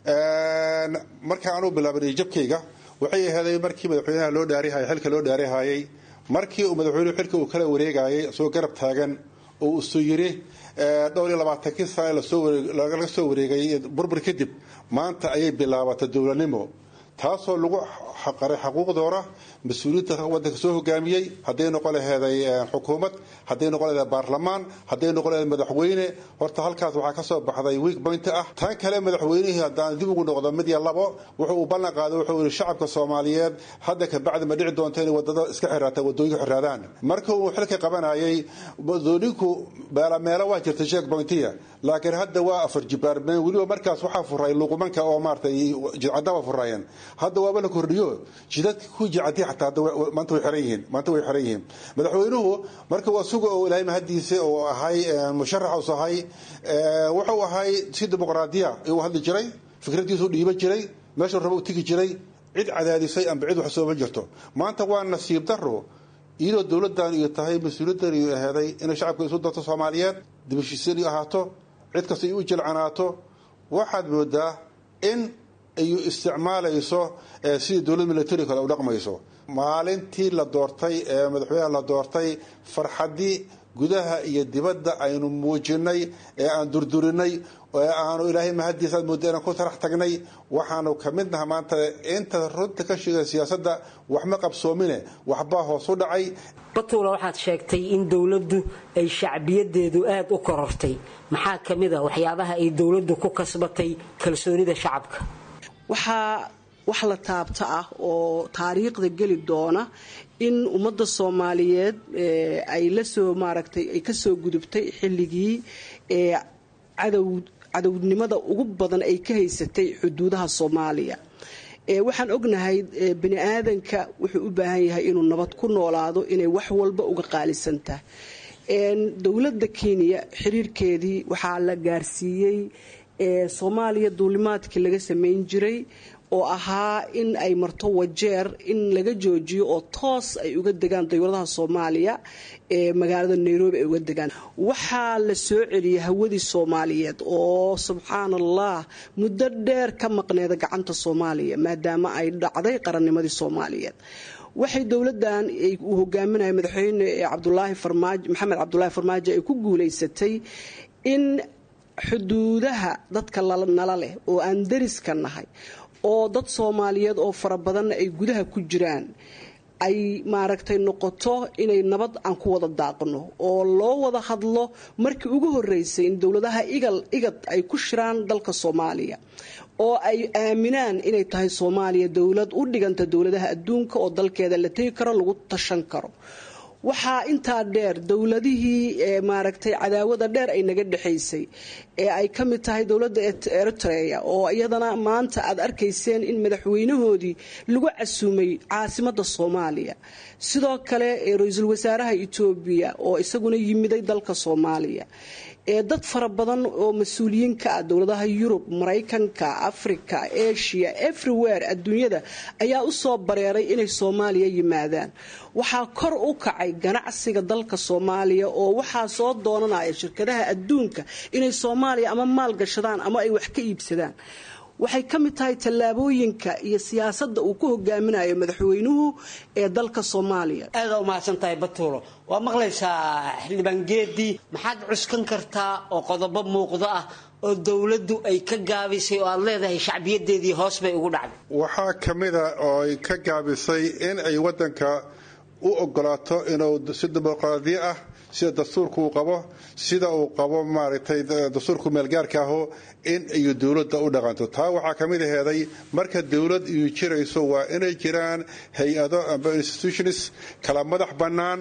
V: marka aanu bilaabanay jabkayga waxay aheeday markii madaxweynaha loo dhaarihayay xilka loo dhaarihayay markii uu madaxweynuhu xilka uu kala wareegayay isagoo garab taagan oo isu yiri dhowr iyo labaatankii sane laga soo wareegay burbur kadib maanta ayay bilaabatay dowladnimo taasoo lagu xaqaray xaquuqdoora mas-uuliyiinta wadanka soo hogaamiyey hadday noqon laheeday xukuumad hadday noqon laheeday baarlamaan hadday noqon laheeday madaxweyne horta halkaas waxaa kasoo baxday week point ah tan kale madaxweynihii haddaan dib ugu noqdo mid iyo labo wuxuu uu ballan qaaday wuxuu yihi shacabka soomaaliyeed hadda kabacdi ma dhici doonto inay wadada iska xiraata wadooyinka xiraadaan marka uu xilka qabanayay wadooyinku meelo waa jirta sheek pointiya laakiin hadda waa afar jibaarmeen weliba markaas waxaa furay luqumanka oo maaratay jidcadaba furayeen hadda waaba la kordhiyo jidadka ku jicadi xataa maanta way xiran yihiin maanta way xiran yihiin madaxweynuhu marka waa suga oo ilaahay mahadiisa oo ahay musharax ahay wuxuu ahay si dimuqraadiya ayuu hadli jiray fikradiisu dhiiban jiray meeshuu raba u tegi jiray cid cadaadisay amba cid wax sooma jirto maanta waa nasiib daro iyadoo dowladan iyo tahay mas-uuliyaddan iyo aheeday inay shacabka isu darto soomaaliyeed dibashiisani ahaato cid kasta ay u jilcanaato waxaad moodaa in ay isticmaalayso sidii dowlad militari kale u dhaqmayso maalintii la doortay ee madaxweynaha la doortay farxadii gudaha iyo dibadda aynu muujinay ee aan durdurinay ee aanu ilaahay mahadiisa aad mooda inaan ku tarax tagnay waxaanu ka mid naha maanta inta runta ka sheegay siyaasadda waxma qabsoomine waxbaa hoos u dhacay
U: batuula waxaad sheegtay in dowladdu ay shacbiyadeedu aada u korortay maxaa ka mid a waxyaabaha ay dowladdu ku kasbatay kalsoonida shacabka
W: waxaa wax la taabta ah oo taariikhda geli doona in ummadda soomaaliyeed ay lasoo maaragtay ay kasoo gudubtay xilligii ee cadow cadownimada ugu badan ay ka haysatay xuduudaha soomaaliya waxaan ognahay bani aadanka wuxuu u baahan yahay inuu nabad ku noolaado inay wax walba uga qaalisan tahay dowladda kenya xiriirkeedii waxaa la gaarsiiyey soomaaliya duulimaadkii laga sameyn jiray oo ahaa in ay marto wajeer in laga joojiyo oo toos ay uga degaan dowladaha soomaaliya ee magaalada nairobi ay uga degaan waxaa la soo celiyay hawadii soomaaliyeed oo subxaan allah muddo dheer ka maqneeda gacanta soomaaliya maadaama ay dhacday qarannimadii soomaaliyeed waxay dowladan uu hogaaminaya madaxweyne cabdulaahi farmaajo maxamed cabdulaahi farmaajo ay ku guuleysatay in xuduudaha dadka nala leh oo aan dariska nahay oo dad soomaaliyeed oo fara badanna ay gudaha ku jiraan ay maaragtay noqoto inay nabad aan ku wada daaqno oo loo wada hadlo markii ugu horeysay in dowladaha igal igad ay ku shiraan dalka soomaaliya oo ay aaminaan inay tahay soomaaliya dowlad u dhiganta dowladaha adduunka oo dalkeeda la tegi karo lagu tashan karo waxaa intaa dheer dowladihii maaragtay cadaawada dheer ay naga dhexaysay ee ay ka mid tahay dowladda eritrea oo iyadana maanta aad arkayseen in madaxweynahoodii lagu casuumay caasimada soomaaliya sidoo kale ra-iisul wasaaraha etoobiya oo isaguna yimiday dalka soomaaliya ee dad fara badan oo mas-uuliyiin ka ah dowladaha yurub maraykanka africa asia everywhere adduunyada ayaa usoo bareeray inay soomaaliya yimaadaan waxaa kor u kacay ganacsiga dalka soomaaliya oo waxaa soo doonanaya shirkadaha adduunka inay soomaaliya ama maal gashadaan ama ay wax ka iibsadaan waxay ka mid tahay tallaabooyinka iyo siyaasadda uu ku hogaaminayo madaxweynuhu ee dalka soomaaliya
U: aada umahadsan tahay batuulo waa maqlaysaa xildhibaan geedii maxaad cuskan kartaa oo qodobo muuqdo ah oo dowladdu ay ka gaabisay oo aad leedahay shacbiyadeedii hoos bay ugu dhacday
V: waxaa ka mida oo ay ka gaabisay in ay wadanka u ogolaato inuu si dimuqraadiyo ah sida dastuurka uu qabo sida uu qabo maaragtay dastuurku meelgaarka aho in ay dowladda u dhaqanto taa waxaa ka mid aheeday marka dowlad iyu jirayso waa inay jiraan hay-ado amba institutions kala madax bannaan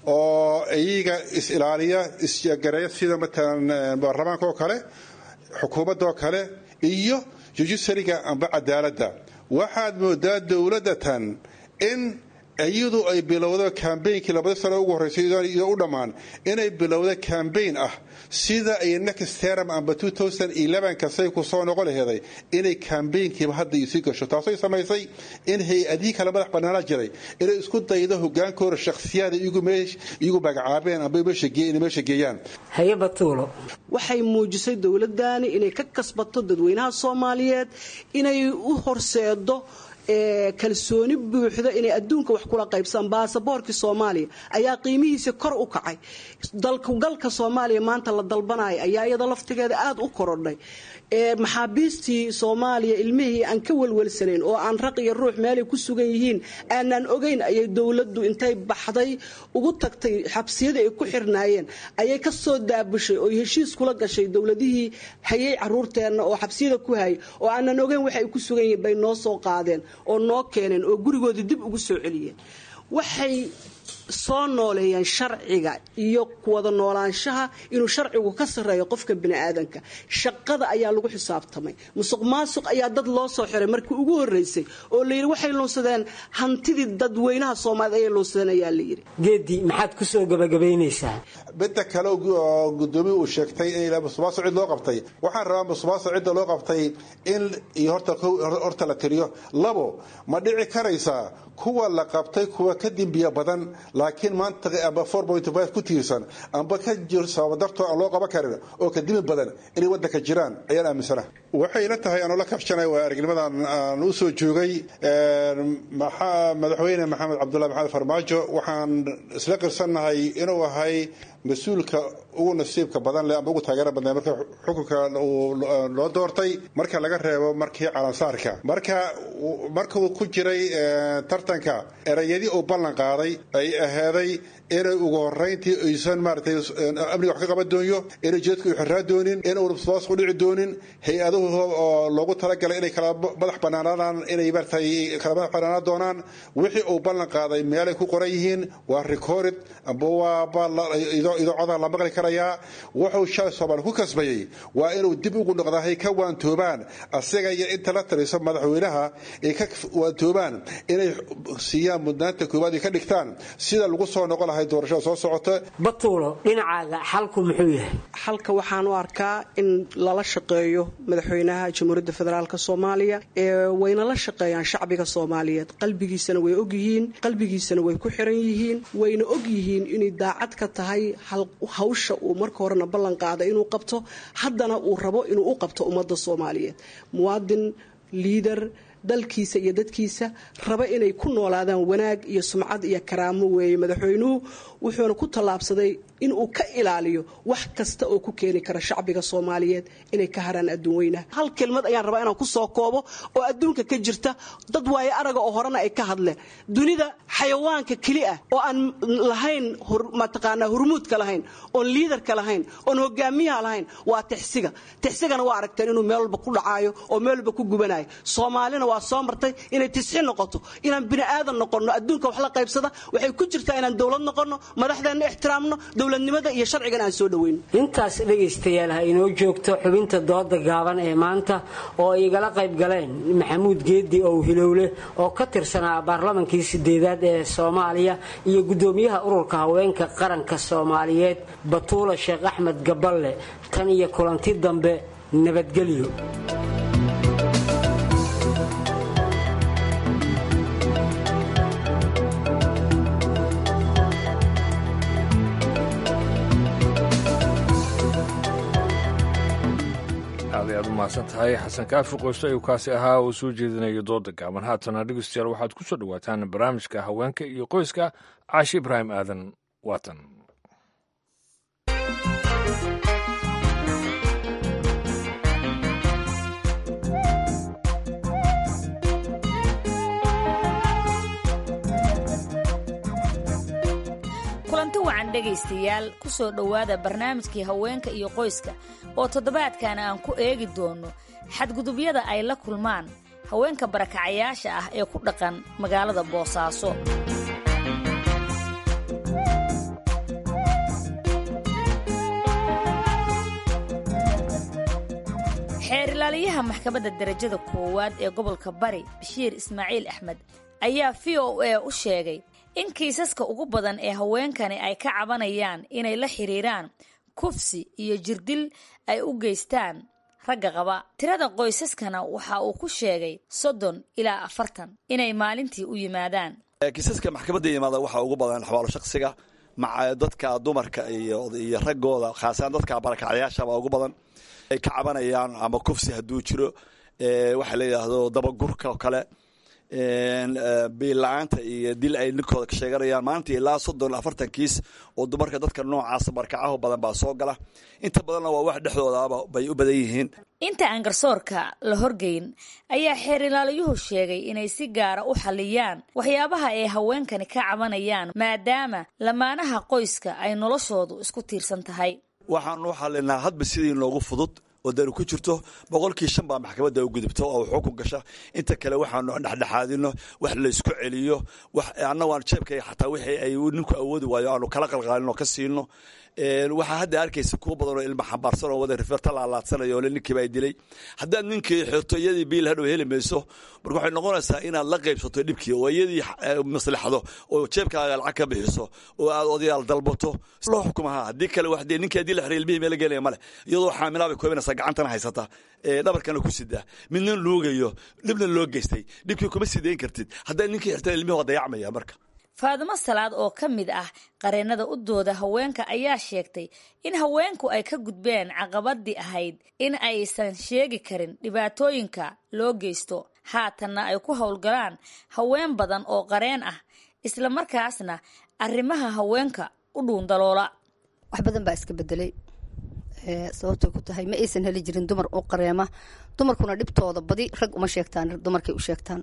V: oo iyaga is-ilaaliya isgareeya sida matalan baarlamaanka oo kale xukuumadda oo kale iyo judisariga amba cadaaladda waxaad moodaa dowladatan in iyadu ay bilowdo kambeynkii labada sano ugu horreysay iyo u dhammaan inay bilowdo kambeyn ah sida ay next term amba kasay ku soo noqon laheeday inay kambeynkiiba hadda isii gasho taasay samaysay in hay-adihii kale madax bannaana jiray inay isku daydo hogaankooda shakhsiyaada iyagu magacaabeen amba meesha geeyaan
W: waxay muujisay dowladani inay ka kasbato dadweynaha soomaaliyeed inay u horseedo kalsooni buuxda inay adduunka wax kula qaybsadaan baasaboorkii soomaaliya ayaa qiimihiisa kor u kacay dalkugalka soomaaliya maanta la dalbanaya ayaa iyada laftigeeda aada u korodhay maxaabiistii soomaaliya ilmihii aan ka welwelsanayn oo aan raq iyo ruux meelay ku sugan yihiin aanaan ogeyn ayay dowladdu intay baxday ugu tagtay xabsiyadii ay ku xirnaayeen ayay ka soo daabushay oo heshiis kula gashay dowladihii hayay caruurteenna oo xabsiyada ku hayay oo aanan ogeyn waxa ay ku sugan yihiin bay noo soo qaadeen oo noo keeneen oo gurigoodii dib ugu soo celiyeen waxay soo nooleeyeen sharciga iyo wada noolaanshaha inuu sharcigu ka sarreeyo qofka biniaadanka shaqada ayaa lagu xisaabtamay musuq maasuq ayaa dad loo soo xiray markii ugu horeysay oo layidhi waxay luunsadeen hantidii dadweynaha soomaaliyed ayay luunsadeen ayaa layidhi
U: geedi maxaad kusoo gabagabaynaysaa
V: midda kale oo gudoomiya uu sheegtay in musuqmaasuq cid loo qabtay waxaan rabaa musuqmaasuq cidda loo qabtay in iyo horta la tiriyo labo ma dhici karaysaa kuwa la qabtay kuwa ka dembiya badan laakiin maanta amba ku tiirsan amba ka jir sababa dartoo aan loo qaban karin oo ka dimi badan inay wadanka jiraan ayaan aaminsana waxay la tahay anoo la kabshanay waa aragnimadan aan u soo joogay madaxweyne maxamed cabdullahi maxamed farmaajo waxaan isla qirsannahay inuu ahay mas-uulka ugu nasiibka badan leh amba ugu taageera badnay marka xukunka loo doortay marka laga reebo markii calansaarka marka markuu ku jiray tartanka erayadii uu ballan qaaday ay ahaaday inay ugu horeyntii aysan maaratay amniga wax ka qaban doonyo inay jeedka u xiraa doonin inuuna musuqmaasuq u dhici doonin hay-aduhu oo loogu talagalay inay kala madax banaanaadaan inay maaratay kala madax banaanaan doonaan wixii uu ballan qaaday meelay ku qoran yihiin waa recorded amba waa idoocodaa la maqli karayaa wuxuu shalay soomaali ku kasbayey waa inuu dib ugu noqdaa hay ka waantoobaan asaga iyo inta la taliso madaxweynaha ay ka waantoobaan inay siiyaan mudnaanta koowaad ay ka dhigtaan sida lagu soo noqon lahay doorashada soo socota
U: batuulo dhinacaaga xalku muxuu yahay
W: xalka waxaan u arkaa in lala shaqeeyo madaxweynaha jamhuuriyadda federaalk soomaaliya wayna la shaqeeyaan shacbiga soomaaliyeed qalbigiisana way ogyihiin qalbigiisana way ku xiran yihiin wayna ogyihiin inay daacad ka tahay hawsha uu marka horena ballan qaaday inuu qabto haddana uu rabo inuu u qabto ummadda soomaaliyeed muwaadin liidar dalkiisa iyo dadkiisa raba inay ku noolaadaan wanaag iyo sumcad iyo karaamo weeye madaxweynuhu wuxuuna ku tallaabsaday inuu ka ilaaliyo wax kasta oo ku keeni kara shacbiga soomaaliyeed inay ka haraan adduun weynaha hal kelmad ayaan rabaa inaan ku soo koobo oo adduunka ka jirta dad waaye araga oo horena ay ka hadleen dunida xayawaanka keli ah oo aan lahayn mataqaanaa hurmuudka lahayn oon liidarka lahayn oon hogaamiyaha lahayn waa tixsiga tixsigana waa aragteen inuu meel walba ku dhacaayo oo meel walba ku gubanayo soomaalina waa soo martay inay tisxi noqoto inaan bini aadan noqonno adduunka wax la qaybsada waxay ku jirtaa inaan dowlad noqonno madaxdeenna ixtiraamno dowladnimada iyo sharcigan aan soo dhaweyno
U: intaas dhegaystayaal ha inoo joogto xubinta dooda gaaban ee maanta oo ay igala qayb galeen maxamuud geedi ow hilowle oo ka tirsanaa baarlamankii sideedaad ee soomaaliya iyo gudoomiyaha ururka haweenka qaranka soomaaliyeed batuula sheekh axmed gaballe tan iyo kulanti dambe nabadgelyo
B: aad ayaad u mahadsan tahay xasan kaafi qoysto ayuu kaasi ahaa uu soo jeedinayo dooda gaaban haatana dhegeystayaal waxaad ku soo dhowaataan barnaamijka haweenka iyo qoyska caashi ibraahim aadan waatan
F: kulanti wacan dhegaystayaal ku soo dhowaada barnaamijkii haweenka iyo qoyska oo toddobaadkan aan ku eegi doono xadgudubyada ay la kulmaan haweenka barakacayaasha ah ee ku dhaqan magaalada boosaaso xeer ilaaliyaha maxkamadda darajada koowaad ee gobolka bari bashiir ismaaciil axmed ayaa v o a u sheegay in kiisaska ugu badan ee haweenkani ay ka cabanayaan inay la xiriiraan kufsi iyo jirdil ay u geystaan ragga qaba tirada qoysaskana waxa uu ku sheegay soddon ilaa afartan inay maalintii u yimaadaan
H: kiisaska maxkamadda yimaada waxaa ugu badan xabaalo shaksiga maca dadka dumarka iyo raggooda khaasaan dadka barakacyaashabaa ugu badan ay ka cabanayaan ama kufsi hadduu jiro waxaa la yidhaahdo dabagurka oo kale biilla-aanta iyo dil ay ninkooda ka sheeganayaan maanta ilaa soddon afartan kiis oo dumarka dadka noocaasa barkacaho badan baa soo gala inta badanna waa wax dhexdoodaaba bay u badan yihiin
F: inta aan garsoorka la horgeyn ayaa xeer ilaaliyuhu sheegay inay si gaara u xalliyaan waxyaabaha ay haweenkani ka cabanayaan maadaama lamaanaha qoyska ay noloshoodu isku tiirsan tahay
H: waxaanu xallinaa hadba sidii noogu fudud oo dani ku jirto boqolkii shan baa maxkamadda u gudubto oo xukun gasha inta kale waxaanu dhexdhexaadino wax laysku celiyo annagu aan jeebkay xataa wixii ay ninku awoodi waayo aanu kala qalqaalino ka siino waxaa hadda arkaysa kuwa badan oo ilma xambaarsan oo wada rifeerta laalaadsanaya oo ninkiiba ay dilay haddaad ninkii xirto iyadii biil hadhow heli mayso marka waxay noqonaysaa inaad la qaybsato dhibkii oo iyadii maslaxdo oo jeebkaaga lacag ka bixiso oo aad odayaal dalbato loo xukumaha haddii kale wax dee ninkii haddii la xiray ilmihii meela gelaya male iyadoo xaamilaa bay koobanaysaa gacantana haysata dhabarkana ku sidaa midna luugayo dhibna loo geystay dhibkii kuma sidayn kartid haddaad ninkii xirtan ilmihii waa dayacmaya marka
F: faadimo salaad oo ka mid ah qareennada u dooda haweenka ayaa sheegtay in haweenku ay ka gudbeen caqabadii ahayd in aysan sheegi karin dhibaatooyinka loo geysto haatanna ay ku howlgalaan haween badan oo qareen ah isla markaasna arrimaha haweenka u dhuundaloola
I: wax badan baa iska bedelay sababtay ku tahay ma aysan heli jirin dumar u qareema dumarkuna dhibtooda badi rag uma sheegtaan dumarkay u sheegtaan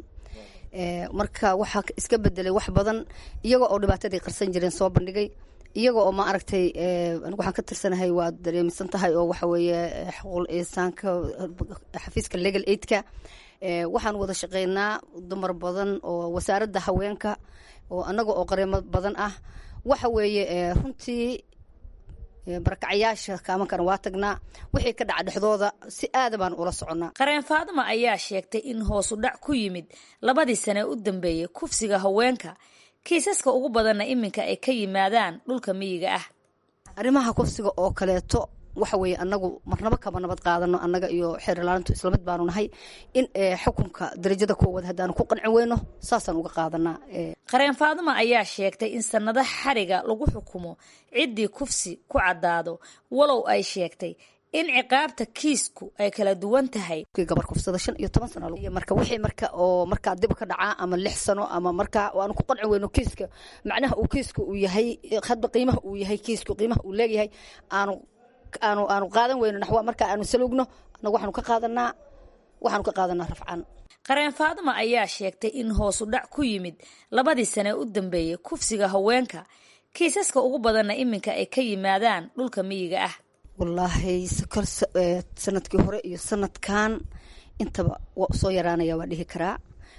I: marka waxaa iska bedelay wax badan iyaga oo dhibaatadii qarsan jireen soo bandhigay iyaga oo ma aragtay anigu waxaan ka tirsanahay waad dareemisan tahay oo waxa weeye xuquuqul insaanka xafiiska legal aidka waxaan wada shaqeynaa dumar badan oo wasaaradda haweenka oo annaga oo qareemo badan ah waxa weeye runtii barakacyaasha kaamankana waa tagnaa wixii ka dhaca dhexdooda si aada baan ula soconnaa
F: qareen faadima ayaa sheegtay in hoosu dhac ku yimid labadii sane u dambeeyey kufsiga haweenka kiisaska ugu badanna iminka ay ka yimaadaan dhulka miyiga ah
I: arrimaha kufsiga oo kaleeto waxa weeye anagu marnaba kama nabad qaadano annaga iyo xeer ilaalintu islamid baanu nahay in xukunka darajada koowaad haddaanu ku qanci weyno saasaan uga qaadanaa
F: qareen faadima ayaa sheegtay in sanado xariga lagu xukumo ciddii kufsi ku caddaado walow ay sheegtay in ciqaabta kiisku ay kala duwan tahay
I: gabar kufsada shan iyo toban sano marka wixii marka oo markaa dib ka dhacaa ama lix sano ama markaa aanu ku qanci weyno kiiska macnaha uu kiiska uu yahay hadba qiimaha uu yahay kiisku qiimaha uu leeyahay aanu aanu aanu qaadan weyno naxwa marka aanu salugno anagu waxaanu ka qaadanaa waxaanu ka qaadanaa rafcaan
F: qareen faadima ayaa sheegtay in hoosu dhac ku yimid labadii sane u dambeeyey kufsiga haweenka kiisaska ugu badanna iminka ay ka yimaadaan dhulka miyiga ah
I: wallaahi kol sanadkii hore iyo sanadkan intaba waa usoo yaraanaya waa dhihi karaa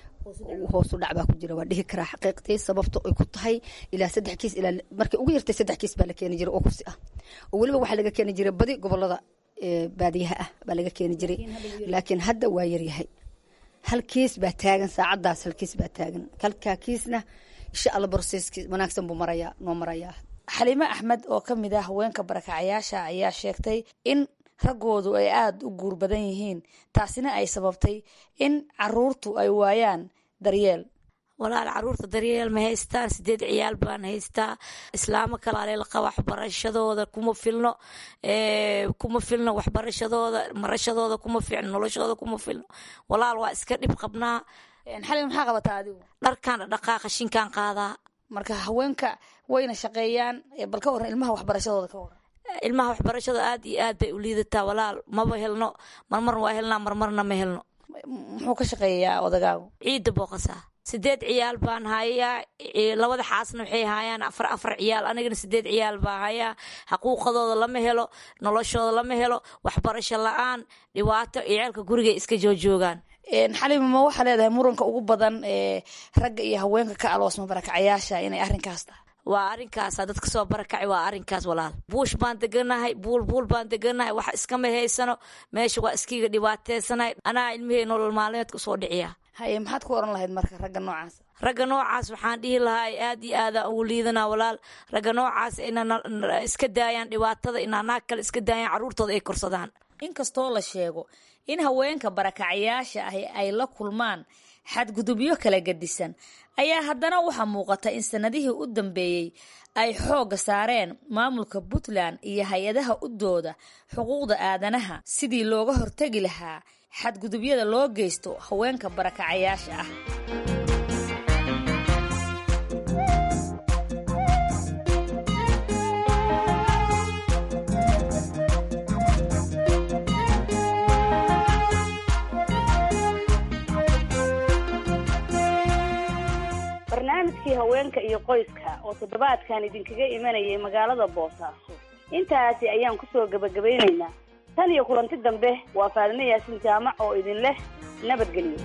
I: hoosu dhac baa ku jira waa dhihi karaa xaqiiqtii sababta ay ku tahay ilaa saddex kiis ilaa markay ugu yartay saddex kiis baa la keeni jiray oo kufsi ah oo weliba waxaa laga keeni jiray badi gobolada baadiyaha ah baa laga keeni jiray laakiin hadda waa yaryahay hal kiis baa taagan saacadaas hal kiis baa taagan halkaa kiisna insha alla borseski wanaagsan buu marayaa noo marayaa
F: xaliime axmed oo ka mid ah haweenka barakacayaasha ayaa sheegtay in raggoodu ay aada u guur badan yihiin taasina ay sababtay in caruurtu ay waayaan daryeel
J: walaal caruurta daryeel ma haystaan sideed ciyaal baan haystaa islaamo kalaaleel qaba waxbarashadooda kuma filno kuma filno waxbarashadooda marashadooda kuma fiicno noloshooda kuma filno walaal waa iska dhib qabnaa
F: xalin maxaa qabataa adigu
J: dharkaan dhaqaa qashinkaan qaadaa
F: marka haweenka wayna shaqeeyaan bal ka waran ilmaha waxbarashadooda ka waran
J: ilmaha waxbarashada aad iyo aad bay u liidataa walaal maba helno marmarna waa helnaa marmarna ma helno
F: muxuu ka shaqeeyaa odagaagu
J: ciidda booqasaa sideed ciyaal baan hayaa labada xaasna waxay haayaan afar afar ciyaal anigana sideed ciyaal baa hayaa xaquuqadooda lama helo noloshooda lama helo waxbarasho la-aan dhibaato ciyaalka gurigay iska joojoogaan
F: xalima ma waxaa leedahay muranka ugu badan ee ragga iyo haweenka ka aloosma barakacayaasha inay arrinkaas tahay
J: waa arrinkaasa dadka soo barakacay waa arrinkaas walaal buush baan deganahay buul buul baan deganahay wax iskama haysano meesha waa iskiga dhibaateysanay anaa ilmihey nolol maalmeedka usoo dhiciya
F: haye maxaad ku oran lahayd marka ragga noocaas
J: ragga noocaas waxaan dhihi lahaa ay aad iyo aada ugu liidanaa walaal ragga noocaas ina iska daayaan dhibaatada inaa naag kale iska daayaan carruurtooda ay korsadaan
F: inkastoo la sheego in haweenka barakacayaasha ahi ay la kulmaan xadgudubyo kala gedisan ayaa haddana waxaa muuqata in sanadihii u dambeeyey ay xoogga saareen maamulka puntland iyo hay-adaha u dooda xuquuqda aadanaha sidii looga hortegi lahaa xadgudubyada loo geysto haweenka barakacayaasha ah
C: barnaamijkii haweenka iyo qoyska oo toddobaadkan idinkaga imanayay magaalada boosaaso intaasi ayaan kusoo gebagabaynaynaa tan iyo kulanti dambe waa faadime yaasin jaamac oo idin leh nabadgelyo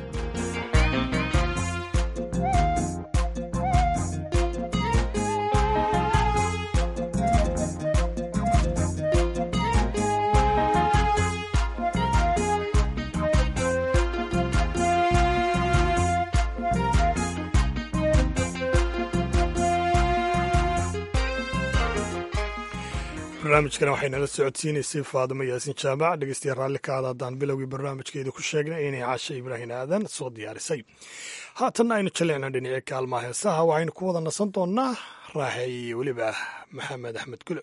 A: barnaamijkana waxay nala socodsiinaysay faadimo yaasin jaamac dhegeystayaal raalli ka aada haddaan bilowgii barnaamijkeeda ku sheegnay inay caasha ibraahin aadan soo diyaarisay haatanna aynu jallecna dhinacii kaalmaha heesaha waxaynu ku wada nasan doonnaa raaxey iyo weliba maxamed axmed gule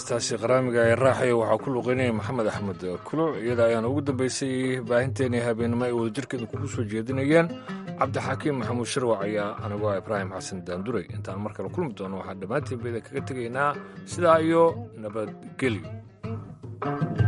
B: heestaasi qaraamiga ee raaxaya waxaa ku luqeynaya maxamed axmed kuluc iyada ayaana ugu dambeysay baahinteenii habeenimo ay wadajirkeeda kugu soo jeedinayeen cabdixaakiim maxamuud sharwac ayaa anigoo ah ibraahim xasan daanduray intaan mar kale kulmi doono waxaan dhammaantiin bayda kaga tegaynaa sidaa iyo nabadgelyo